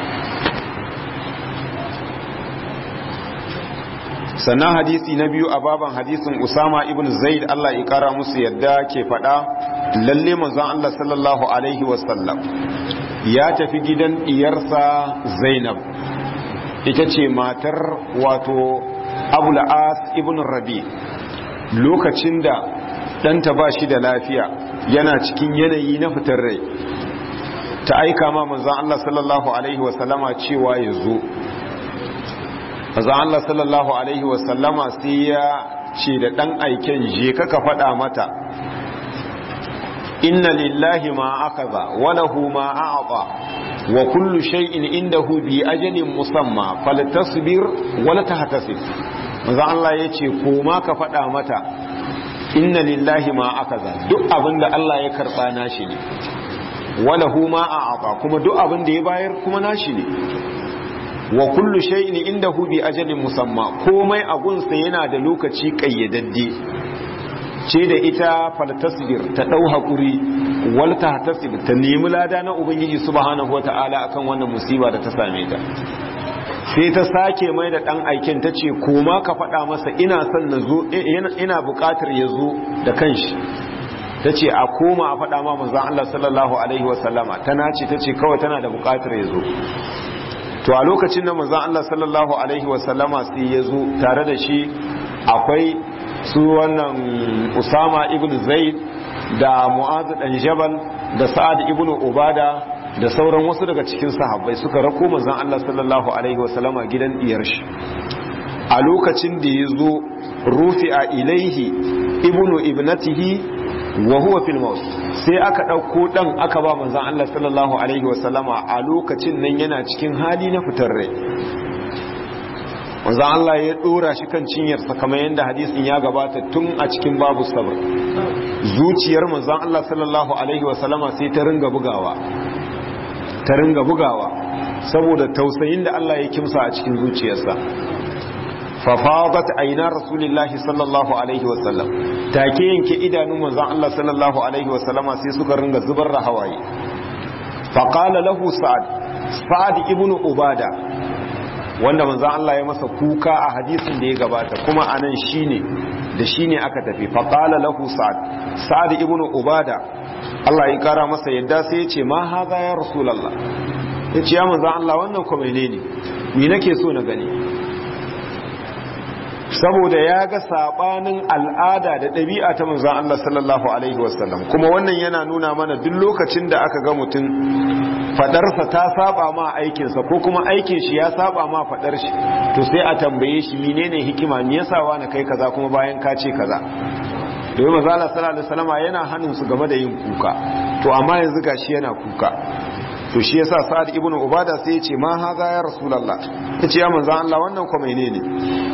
sannan hadisi na biyu a baban hadisin usama ibn zaid Allah ya kara musu yadda ke faɗa lalle manzon Allah sallallahu alaihi wasallam ya tafi gidan diyarsa zainab ita ce matar wato abul as ibn rabi lokacin da ɗanta ba shi da lafiya yana cikin yanayi na fitar rai ta aika ma manzon Allah sallallahu alaihi wasallama cewa ya zo manzon Allah sallallahu alaihi wasallama sai ya ce da ɗan aiken je kaka faɗa mata inna lillahi ma akaza wa lahu ma a'ta wa kullu shay'in indahu bi ajalin musamma faltasbir wa la tahtasib manzon Allah yace ko ma ka faɗa mata inna lillahi ma akaza duk abinda Allah ya karba nashi ne wa lahu ma a'ta kuma duk abin da ya bayar kuma nashi ne wa kullu shay'in indahu bi ajalin musamma komai a gunsa yana da lokaci kayyadadde ce da ita faltasbir ta dau hakuri wal tahtasib ta nemi lada na ubangiji subhanahu wataala akan wannan musiba da ta same ta sai ta sake mai da dan aikin ta ce koma ka faɗa masa ina son na zo ina buƙatar ya zo da kanshi ta ce a koma a faɗa ma manzon Allah sallallahu alaihi wasallama tana ce ta ce kawai tana da buƙatar ya zo to a lokacin da manzon Allah sallallahu alaihi wasallama sai ya zo tare da shi akwai su wannan Usama ibn Zaid da Mu'az dan Jabal da Sa'ad ibn Ubada da sauran wasu daga cikin sahabbai suka rako manzon Allah sallallahu alaihi wasallama gidan diyar shi a lokacin da ya zo rufi'a ilaihi ibnu ibnatihi wa huwa fil maut sai aka ɗauko ɗan aka ba manzan Allah sallallahu Alaihi wasallama a lokacin nan yana cikin hali na fitar rai manzan Allah ya ɗora shi kan cinyarsa kamar yadda hadisin ya gabata tun a cikin babu sabar zuciyar manzan Allah sallallahu Alaihi wasallama sai ta ringa bugawa ta ringa bugawa saboda tausayin da Allah ya kimsa a cikin zuciyarsa fafadat aina rasulillahi sallallahu alaihi wasallam take yanke idanun manzon Allah sallallahu alaihi wasallam sai suka ringa zubar da hawaye faqala lahu sa'ad sa'ad ibnu ubada wanda manzon Allah ya masa kuka a hadisin da ya gabata kuma anan shine da shine aka tafi faqala lahu sa'ad sa'ad ibnu ubada Allah ya kara masa yadda sai ya ce ma haza ya rasulullah yace ya manzon Allah wannan ko menene ni nake so na gani saboda ya ga sabanin al'ada da ɗabi'a ta manzon Allah sallallahu alaihi wasallam kuma wannan yana nuna mana duk lokacin da aka ga mutum fadarsa ta saba ma aikinsa ko kuma aikin shi ya saba ma fadar shi to sai a tambaye shi menene hikima me yasa wani kai kaza kuma bayan ka ce kaza domin manzon Allah sallallahu alaihi wasallam yana hannun su game da yin kuka to amma yanzu gashi yana kuka to shi yasa Sa'ad ibn Ubada sai ya ce ma haza ya Rasulullah yace ya manzon Allah wannan ko menene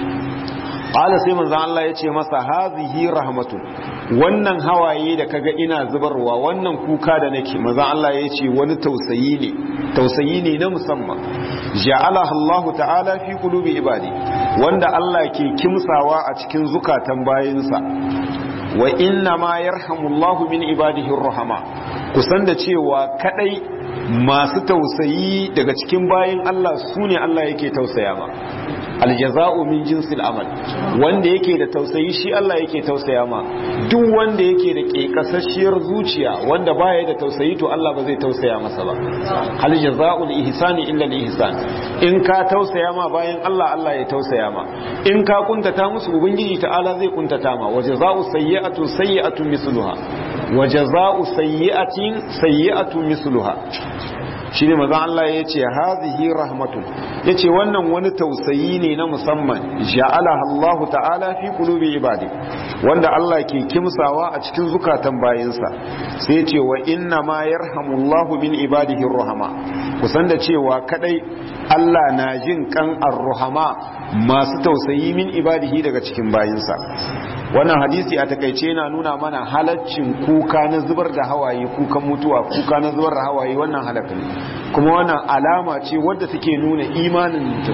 qala sai manzon Allah ya ce masa hazihi rahmatun wannan hawaye da kaga ina zubarwa wannan kuka da nake manzon Allah ya ce wani tausayi ne tausayi ne na musamman ja'ala Allah ta'ala fi qulubi ibadi wanda Allah ke kimsawa a cikin zukatan bayinsa wa inna ma yarhamullahu min ibadihi rahama kusan da cewa kadai masu tausayi daga cikin bayin Allah su ne Allah yake tausaya ma aljaza'u min jinsil amal wanda yake da tausayi shi Allah yake tausaya ma duk wanda yake da kekasasshiyar zuciya wanda baya da tausayi to Allah ba zai tausaya masa ba hal jaza'ul ihsani illa al ihsan in ka tausaya ma bayan Allah Allah ya tausaya ma in ka kuntata musu ubangiji ta'ala zai kuntata ma wa jaza'u sayyi'atu sayyi'atu misluha wa jaza'u sayyi'atin sayyi'atu misluha shine maza Allah ya ce hazihi rahmatun ya ce wannan wani tausayi ne na musamman ja'ala Allah ta'ala fi qulubi ibadi wanda Allah ke kimsawa a cikin zukatan bayinsa sai ce wa inna ma yarhamullahu min ibadihi rahama kusan da cewa kadai Allah na jin kan ar-rahama masu tausayi min ibadihi daga cikin bayinsa wannan hadisi a takaice yana nuna mana halaccin kuka na zubar da hawaye kukan mutuwa kuka na zubar da hawaye wannan halaka ne kuma wannan alama ce wadda take nuna imanin mutum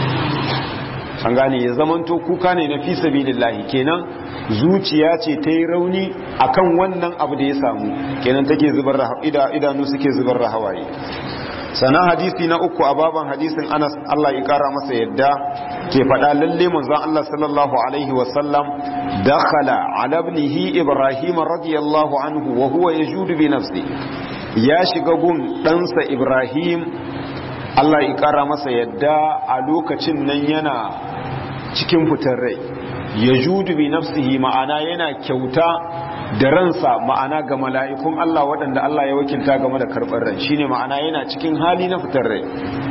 an gane ya zamanto kuka ne na fi sabilillahi kenan zuciya ce ta yi rauni akan wannan abu da ya samu kenan take zubar da idanu suke zubar da hawaye sannan hadisi na uku a baban hadisin anas Allah ya kara masa yadda ke faɗa lalle manzon Allah sallallahu alaihi wasallam dakhala ala ibnihi ibrahim radiyallahu anhu wa huwa yajudu bi nafsi ya shiga gun ɗansa ibrahim Allah ya kara masa yadda a lokacin nan yana cikin fitar rai yajudu bi nafsihi ma'ana yana kyauta da ransa ma'ana ga mala'ikun Allah waɗanda Allah ya wakilta game da karɓar rai shine ma'ana yana cikin hali na fitar rai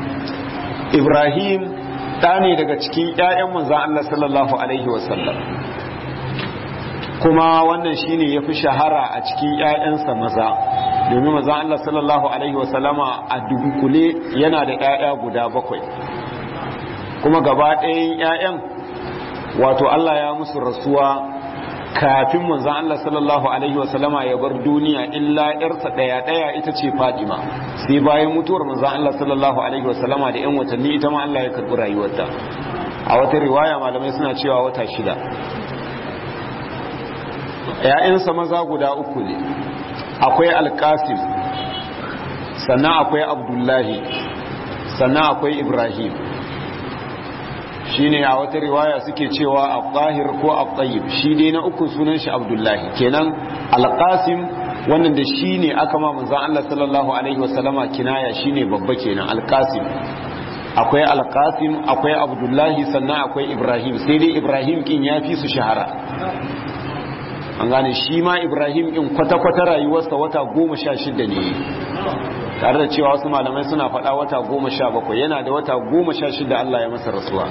Ibrahim ɗa ne daga cikin ‘ya'yan manzan Allah sallallahu Alaihi wasallam kuma wannan shine ya fi shahara a cikin ‘ya'yansa maza domin manzan Allah sallallahu Alaihi wasallama a dunkule yana da ‘ya'ya guda bakwai kuma gaba ɗayan ‘ya'yan wato Allah ya musu rasuwa kafin manzan Allah sallallahu Alaihi wasallama ya bar duniya illa ‘yarsa ɗaya-ɗaya ita ce Fadima sai bayan mutuwar manzan Allah sallallahu Alaihi wasallama da ‘yan watanni ita ma Allah ya karɓi rayuwarta a wata riwaya malamai suna cewa wata shida ‘ya'yansa maza guda uku ne akwai alkasim sannan akwai abdullahi sannan akwai ibrahim shine a wata riwaya suke cewa al-zahir ko al-tayyib shi dai na uku sunan shi abdullahi kenan al-qasim wannan da shine aka ma manzon Allah sallallahu alaihi wasallama kinaya shine babba kenan al-qasim akwai al-qasim akwai abdullahi sannan akwai ibrahim sai dai ibrahim kin yafi su shahara an gane shi ma ibrahim kin kwata-kwata rayuwarsa wata goma sha shida ne tare da cewa wasu malamai suna faɗa wata goma sha bakwai yana da wata goma sha shida Allah ya masa rasuwa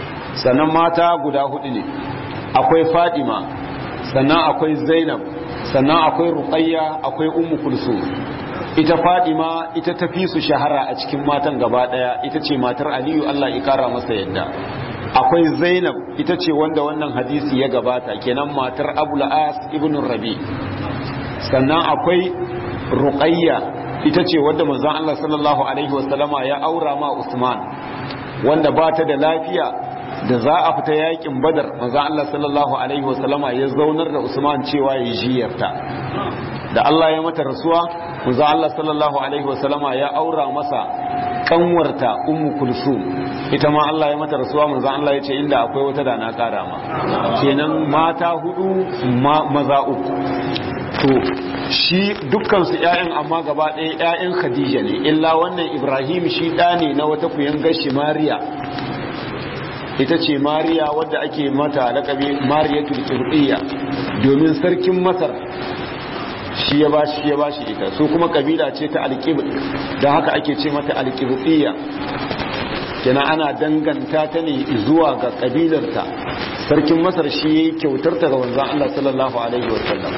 sannan mata guda hudu ne akwai fadima sannan akwai zainab sannan akwai ruqayya akwai ummu kulsum ita fadima ita tafi su shahara a cikin matan gaba daya ita ce matar aliyu Allah ya kara masa yadda akwai zainab ita ce wanda wannan hadisi ya gabata kenan matar abul as ibn rabi sannan akwai ruqayya ita ce wadda manzon Allah sallallahu alaihi wasallama ya aura ma usman wanda ba ta da lafiya da za a fita yakin badar manzon Allah sallallahu alaihi wasallama ya zaunar da usman cewa ya jiyarta da Allah ya mata rasuwa manzon Allah sallallahu alaihi wasallama ya aura masa kanwarta ummu kulsum ita ma Allah ya mata rasuwa manzo Allah ya ce inda akwai wata da na kara ma kenan mata hudu maza uku to shi dukkan su ƴaƴan amma gaba ɗaya ƴaƴan Khadija ne illa wannan Ibrahim shi ɗa ne na wata kuyangar shi Mariya ita ce Mariya wadda ake mata lakabi Mariyatul Qibtiyya domin sarkin Masar shi ya bashi ya bashi ita su kuma kabila ce ta alqib da haka ake ce mata alqibtiyya kenan ana danganta ta ne zuwa ga kabilarta sarkin masar shi yayi kyautar ta ga manzon Allah sallallahu alaihi wasallam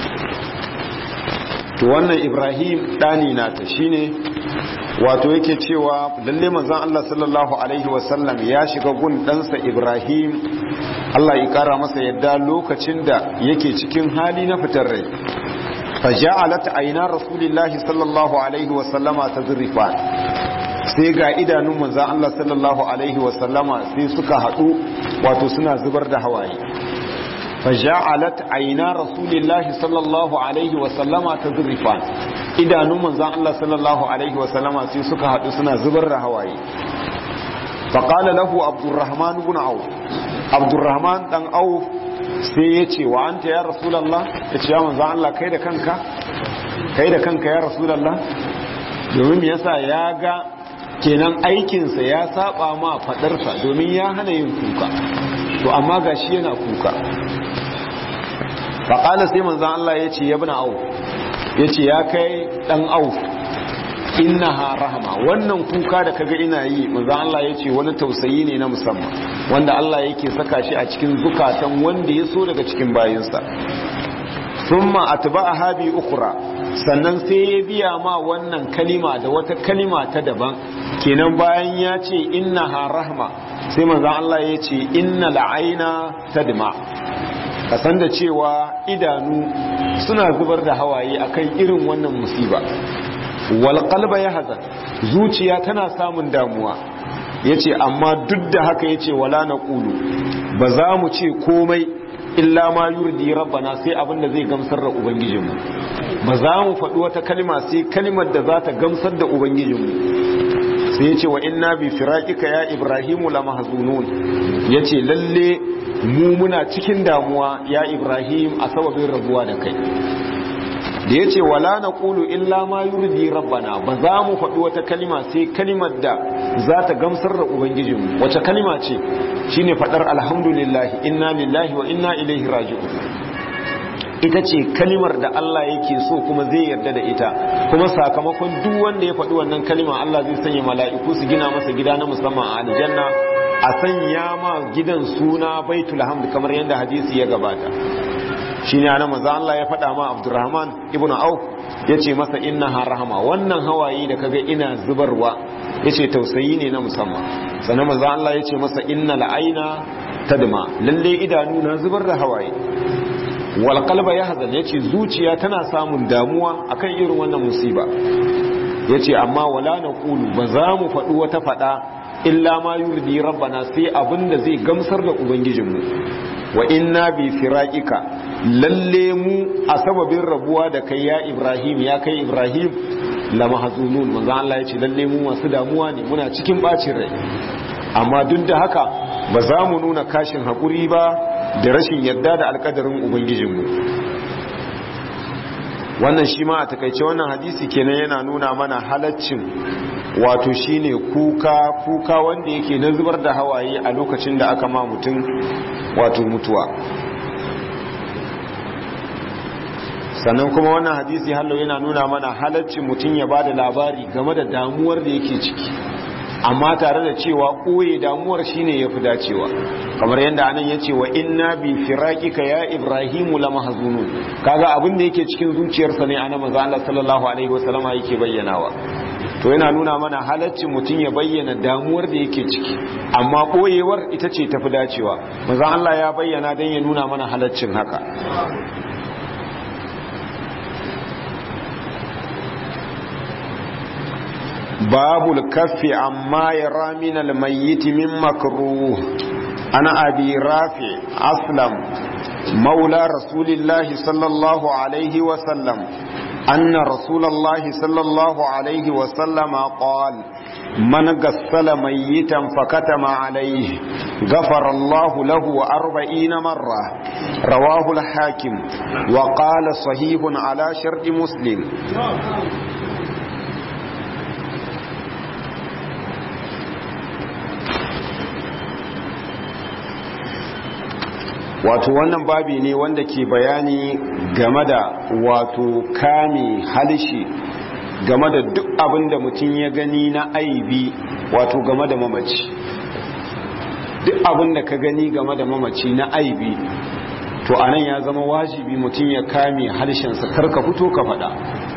to wannan Ibrahim dani nata shine wato yake cewa lalle manzon Allah sallallahu alaihi wasallam ya shiga gun ɗansa Ibrahim Allah ya kara masa yadda lokacin da yake cikin hali na fitar rai فجعلت عينا رسول الله صلى الله عليه وسلم تذرفان sai ga idanun manzan Allah sallallahu alaihi wasallama sai suka haɗu wato suna zubar da hawaye faja'alat aina rasulillahi sallallahu alaihi wasallama tadrifan idanun manzan Allah sallallahu alaihi wasallama sai suka haɗu suna zubar da hawaye faqala lahu abdurrahman ibn auf abdurrahman dan auf sai ya ce wa anta ya rasulallah ya ce ya manzan Allah kai da kanka kai da kanka ya rasulallah domin yasa ya ga kenan aikinsa ya saba ma fadarsa domin ya hana yin kuka to amma ga shi yana kuka faƙala sai manzan Allah ya ce ya bi na au ya ce ya kai ɗan au innaha rahama wannan kuka da kaga ina yi manzo Allah yace wani tausayi ne na musamman wanda Allah yake saka shi a cikin zukatan wanda ya so daga cikin bayinsa thumma atba'aha bi ukhra sannan sai ya biya ma wannan kalima da wata kalima ta daban kenan bayan ya ce innaha rahma sai manzo Allah yace innal aina tadma kasan da cewa idanu suna zubar da hawaye akan irin wannan musiba walƙalba ya hazan zuciya tana samun damuwa ya ce amma duk da haka ya ce wala na ƙulu ba za mu ce komai illa ma yurdi rabbana sai abin da zai gamsar da ubangijinmu ba za mu faɗi wata kalma sai kalmar da za ta gamsar da ubangijinmu sai ya ce wa inna bi firaqika ya ibrahimu la mahzunun ya ce lalle mu muna cikin damuwa ya ibrahim a sababin rabuwa da kai da ya ce wala na ƙulu illa ma yurdi rabbana ba za mu faɗi wata kalima sai kalimar da za ta gamsar da ubangijinmu wace kalima ce shine faɗar alhamdulillahi inna lillahi wa inna ilaihi raji'un ita ce kalimar da Allah yake so kuma zai yarda da ita kuma sakamakon duk wanda ya faɗi wannan kalima Allah zai sanya mala'iku su gina masa gida na musamman a aljanna a sanya ma gidan suna baitul hamd kamar yadda hadisi ya gabata shi ne ana maza Allah ya faɗa ma Abdurrahman ibn Auf ya ce masa inna ha rahama wannan hawaye da kaga ina zubarwa ya ce tausayi ne na musamman sannan maza Allah ya ce masa inna la'aina tadma lalle idanu na zubar da hawaye wal qalba yahzan ya ce zuciya tana samun damuwa akan irin wannan musiba ya ce amma wala na kulu ba za mu faɗi wata faɗa illa ma yurdi rabbana sai abin da zai gamsar da ubangijinmu wa inna bi firaqika lalle mu a sababin rabuwa da kai ya Ibrahim ya kai Ibrahim la mahzunun manzo Allah ya ce lalle mu masu damuwa ne muna cikin bacin rai amma duk da haka ba za mu nuna kashin hakuri ba da rashin yarda da alkadarin ubangijinmu wannan shi ma a takaice wannan hadisi kenan yana nuna mana halaccin wato shine kuka kuka wanda yake na zubar da hawaye a lokacin da aka ma mutum wato mutuwa sannan kuma wannan hadisi hallo yana nuna mana halaccin mutum ya bada labari game da damuwar da yake ciki amma tare da cewa ɓoye damuwar shine ya fi dacewa kamar yadda anan ya ce wa inna bi firaqika ya ibrahimu la mahzunun kaga abin da yake cikin zuciyarsa ne ana manzo Allah sallallahu alaihi wasallama yake bayyanawa to yana nuna mana halaccin mutum ya bayyana damuwar da yake ciki amma ɓoyewar ita ce tafi dacewa manzo Allah ya bayyana dan ya nuna mana halaccin haka باب الكف عما يرى من الميت من مكروه أنا أبي رافع أسلم مولى رسول الله صلى الله عليه وسلم أن رسول الله صلى الله عليه وسلم قال من غسل ميتا فكتم عليه غفر الله له أربعين مرة رواه الحاكم وقال صحيح على شرط مسلم wato wannan babi ne wanda ke bayani game da wato kame halishi game da duk abin da mutum ya gani na aibi wato game da mamaci duk abin da ka gani game da mamaci na aibi to anan ya zama wajibi mutum ya kame halishinsa karka fito ka faɗa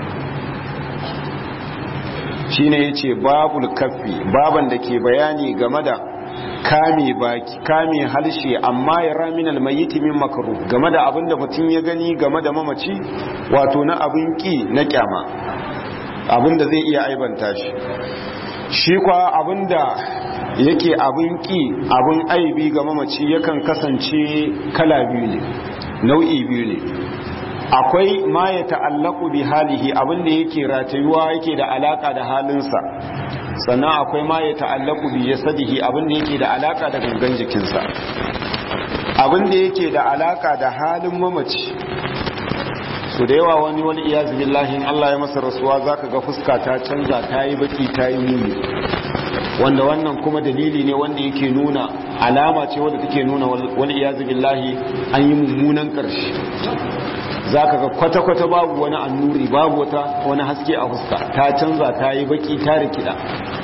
shine yace babul kaffi baban da ke bayani game da kame baki kame halshe amma ya ramin almayiti min makaru game da abin da mutum ya gani game da mamaci wato na abin ki na kyama abin da zai iya aibanta shi shi kwa abin da yake abin ki abin aibi ga mamaci yakan kasance kala biyu ne nau'i biyu ne akwai ma ya ta'allaku bi halihi abin da yake ratayuwa yake da alaka da halinsa sannan akwai ma ya ta'allaku bi jasadihi abin da yake da alaka da gangan jikinsa abin da yake da alaka da halin mamaci su da yawa wani wani iyazu billahi Allah ya masa rasuwa zaka ga fuska ta canza ta yi baki ta yi muni wanda wannan kuma dalili ne wanda yake nuna alama ce wanda take nuna wani iyazu billahi an yi mummunan karshe zaka ga kwata-kwata babu wani annuri babu wata wani haske a fuska ta canza ta yi baki ta rikida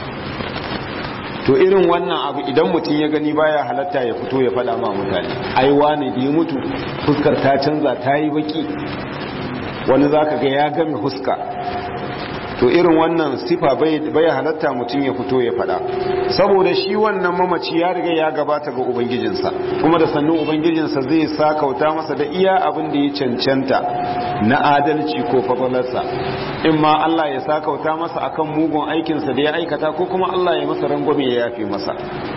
to irin wannan abu idan mutum ya gani baya halatta ya fito ya faɗa ma mutane ai wane da ya mutu fuskar ta canza ta yi baki wani zaka ga ya game fuska to irin wannan sifa bai halatta mutum ya fito ya faɗa saboda shi wannan mamaci ya riga ya gabata ga ubangijinsa kuma da sannan ubangijinsa zai sa kauta masa da iya abin da ya cancanta na adalci ko fafalarsa in ma Allah ya sa kauta masa akan mugun aikinsa da ya aikata ko kuma Allah ya masa rangwame ya yafe masa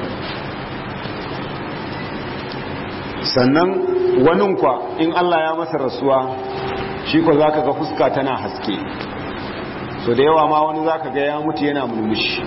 sannan wanin kwa in Allah ya masa rasuwa shi ko zaka ga fuska tana haske so da yawa ma wani zaka ga ya mutu yana murmushi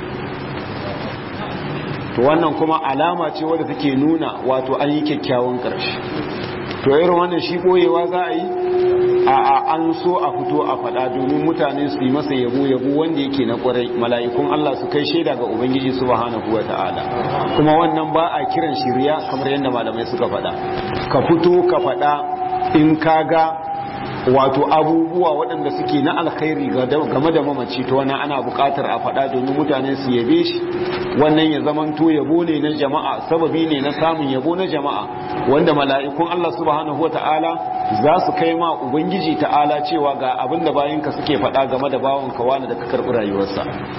to wannan kuma alama ce wadda take nuna wato an yi kyakkyawan ƙarshe to irin wannan shi boyewa za a yi a an so a fito a faɗa domin mutane su yi masa yabo yabo wanda yake na kwarai mala'ikun Allah su kai shaida ga ubangiji subhanahu wata'ala kuma wannan ba a kiran shirya kamar yadda malamai suka faɗa ka fito ka faɗa in ka ga wato abubuwa waɗanda suke na alkhairi game da mamaci to wannan ana buƙatar a faɗa domin mutane su yabe shi wannan ya zamanto yabo ne na jama'a sababi ne na samun yabo na jama'a wanda mala'ikun Allah subhanahu wata'ala za su kai ma ubangiji ta'ala cewa ga abin da bayinka suke faɗa game da bawanka wani da ka karɓi rayuwarsa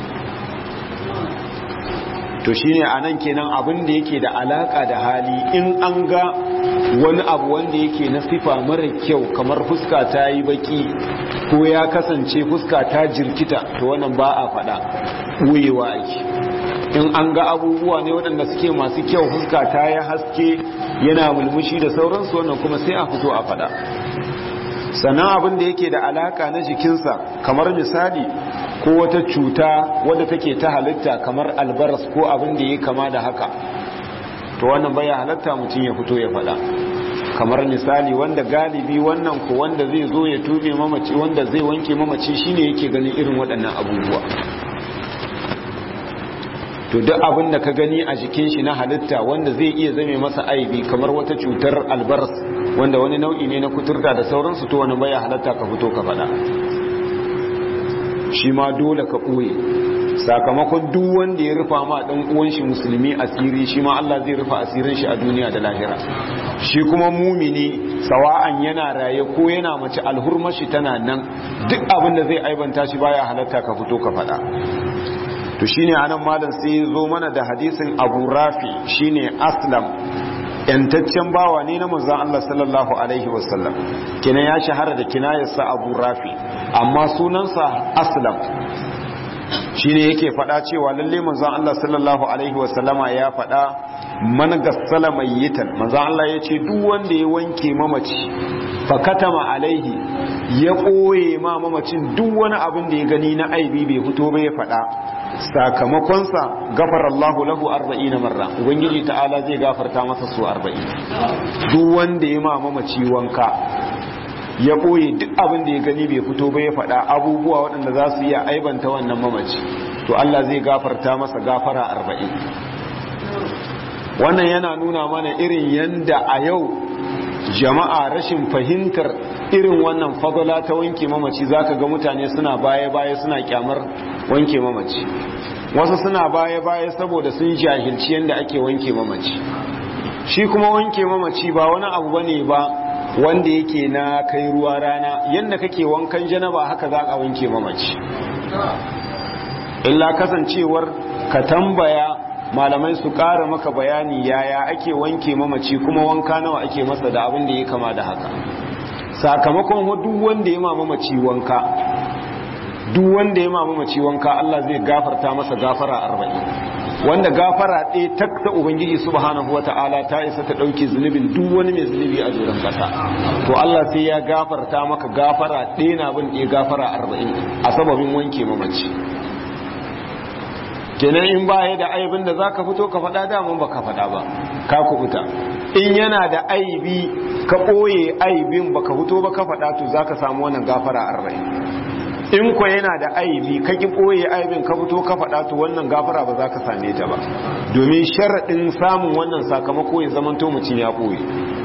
to shine anan kenan abin da yake da alaka da hali in an ga wani abu wanda yake na sifa mara kyau kamar fuska ta yi baki ko ya kasance fuska ta jirkita to wannan ba a faɗa ɓoyewa ake in an ga abubuwa ne waɗanda suke masu kyau fuska ta yi haske yana mulmushi da sauransu wannan kuma sai a fito a faɗa sannan abin da yake da alaka na jikinsa kamar misali ko wata cuta wadda take ta halitta kamar albaras ko abin da ya kama da haka to wannan baya halatta mutum ya fito ya faɗa kamar misali wanda galibi wannan ko wanda zai zo ya tube mamaci wanda zai wanke mamaci shine yake ganin irin waɗannan abubuwa to duk abin da ka gani a jikin shi na halitta wanda zai iya zame masa aibi kamar wata cutar albaras wanda wani nau'i ne na kuturta da sauransu to wani baya halatta ka fito ka faɗa shi ma dole ka ɓoye sakamakon duk wanda ya rufa ma dan uwan shi musulmi asiri shi ma Allah zai rufa asirin shi a duniya da lahira shi kuma mumini sawa'an yana raye ko yana mace alhurmar shi tana nan duk abin da zai aibanta shi baya halatta ka fito ka faɗa to shine anan malam sai ya zo mana da hadisin Abu Rafi shine Aslam yantaccen bawa ne na manzon Allah sallallahu alaihi wasallam kina ya shahara da kinayarsa Abu Rafi amma sunansa Aslam shine yake faɗa cewa lalle manzon Allah sallallahu alaihi wasallama ya faɗa man gassala mayyitan manzon Allah ya ce duk wanda ya wanke mamaci fakatama alaihi ya ɓoye ma mamacin duk wani abin da ya gani na aibi bai fito ba ya faɗa sakamakonsa gafara Allahu lahu arba'in marra ubangiji ta'ala zai gafarta masa su arba'in duk wanda ya ma mamaci wanka ya ɓoye duk abin da ya gani bai fito ba ya faɗa abubuwa waɗanda za su iya aibanta wannan mamaci to Allah zai gafarta masa gafara arba'in wannan yana nuna mana irin yanda a yau jama'a rashin fahimtar irin wannan fadala ta wanke mamaci zaka ga mutane suna baya-baya suna kyamar wanke mamaci wasu suna baya-baya saboda sun jahilci yanda ake wanke mamaci shi kuma wanke mamaci ba wani abu bane ba wanda yake na kai ruwa rana yanda kake wankan janaba haka za ka wanke mamaci illa kasancewar ka tambaya malamai su ƙara maka bayani yaya ake wanke mamaci kuma wanka nawa ake masa da abin da ya kama da haka sakamakon duk wanda ya mamaci wanka duk wanda ya mamaci wanka Allah zai gafarta masa gafara arba'in wanda gafara ɗaya tak ta ubangiji subhanahu wata'ala ta isa ta ɗauke zunubin duk wani mai zunubi a doron ƙasa to Allah sai ya gafarta maka gafara ɗaya na bin ɗaya gafara arba'in a sababin wanke mamaci kenan in baya da aibin da zaka fito ka faɗa daman baka faɗa ba ka kubuta in yana da aibi ka ɓoye aibin baka fito ba ka faɗa to zaka samu wannan gafara arba'in in ko yana da aibi ka ki ɓoye aibin ka fito ka faɗa to wannan gafara ba za ka same ta ba domin sharaɗin samun wannan sakamako ya zamanto mutum ya ɓoye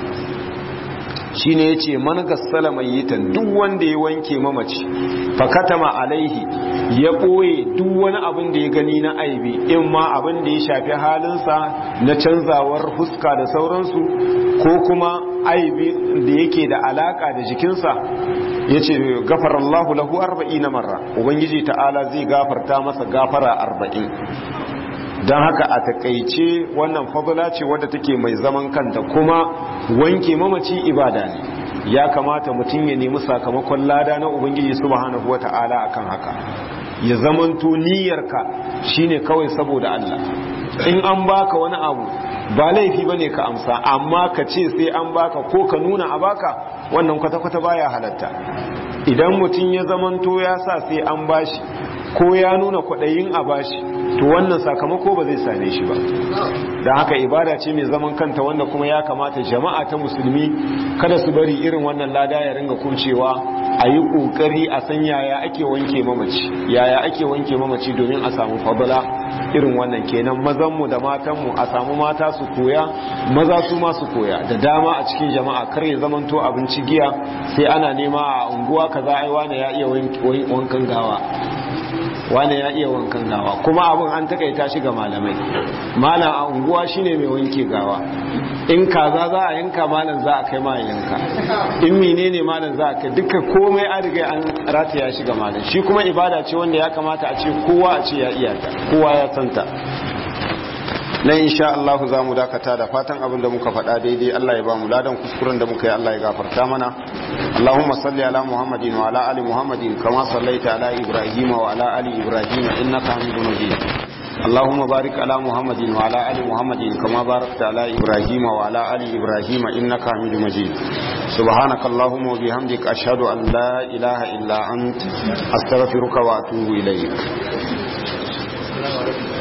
shine yace man gassala mayyitan duk wanda ya wanke mamaci fakatama alaihi ya boye duk wani abin da ya gani na aibi in ma abin da ya shafi halinsa na canzawar fuska da sauransu ko kuma aibi da yake da alaka da jikinsa yace gafarallahu lahu 40 marra ubangiji ta'ala zai gafarta masa gafara arba'in. don haka a takaice wannan fadula ce wadda take mai zaman kanta kuma wanke mamaci ibada ne ya kamata mutum ya nemi sakamakon lada na ubangiji subhanahu wata'ala akan haka ya zamanto niyyarka shine kawai saboda Allah in an baka wani abu ba laifi bane ka amsa amma ka ce sai an baka ko ka nuna a baka wannan kwata-kwata baya halatta idan mutum ya zamanto ya sa sai an bashi ko ya nuna kwaɗayin a bashi to wannan sakamako ba zai same shi ba da haka ibada ce mai zaman kanta wanda kuma ya kamata jama'a ta musulmi kada su bari irin wannan lada ya ringa kuncewa a yi ƙoƙari a san yaya ake wanke mamaci yaya ake wanke mamaci domin a samu fadala irin wannan kenan mazanmu da matanmu a samu mata su koya maza su ma su koya da dama a cikin jama'a kar ya zamanto abinci giya sai ana nema a unguwa kaza ai wane ya iya wankan gawa wane ya iya wankan gawa kuma abin an takaita shi ga malamai malam a unguwa shine mai wanke gawa in kaza za a yanka malam za a kai ma yanka in menene malam za a kai duka komai an riga an rataya shi ga malam shi kuma ibada ce wanda ya kamata a ce kowa a ce ya iya ta kowa ya santa na insha Allah za mu dakata da fatan abin da muka faɗa daidai Allah ya ba mu ladan kuskuren da muka yi Allah ya gafarta mana Allahumma salli ala Muhammadin wa ala ali Muhammadin kama sallaita ala Ibrahim wa ala ali Ibrahim innaka Hamidum Majid اللهم بارك على محمد وعلى ال محمد كما باركت على ابراهيم وعلى ال ابراهيم انك حميد مجيد سبحانك اللهم وبحمدك اشهد ان لا اله الا انت استغفرك واتوب اليك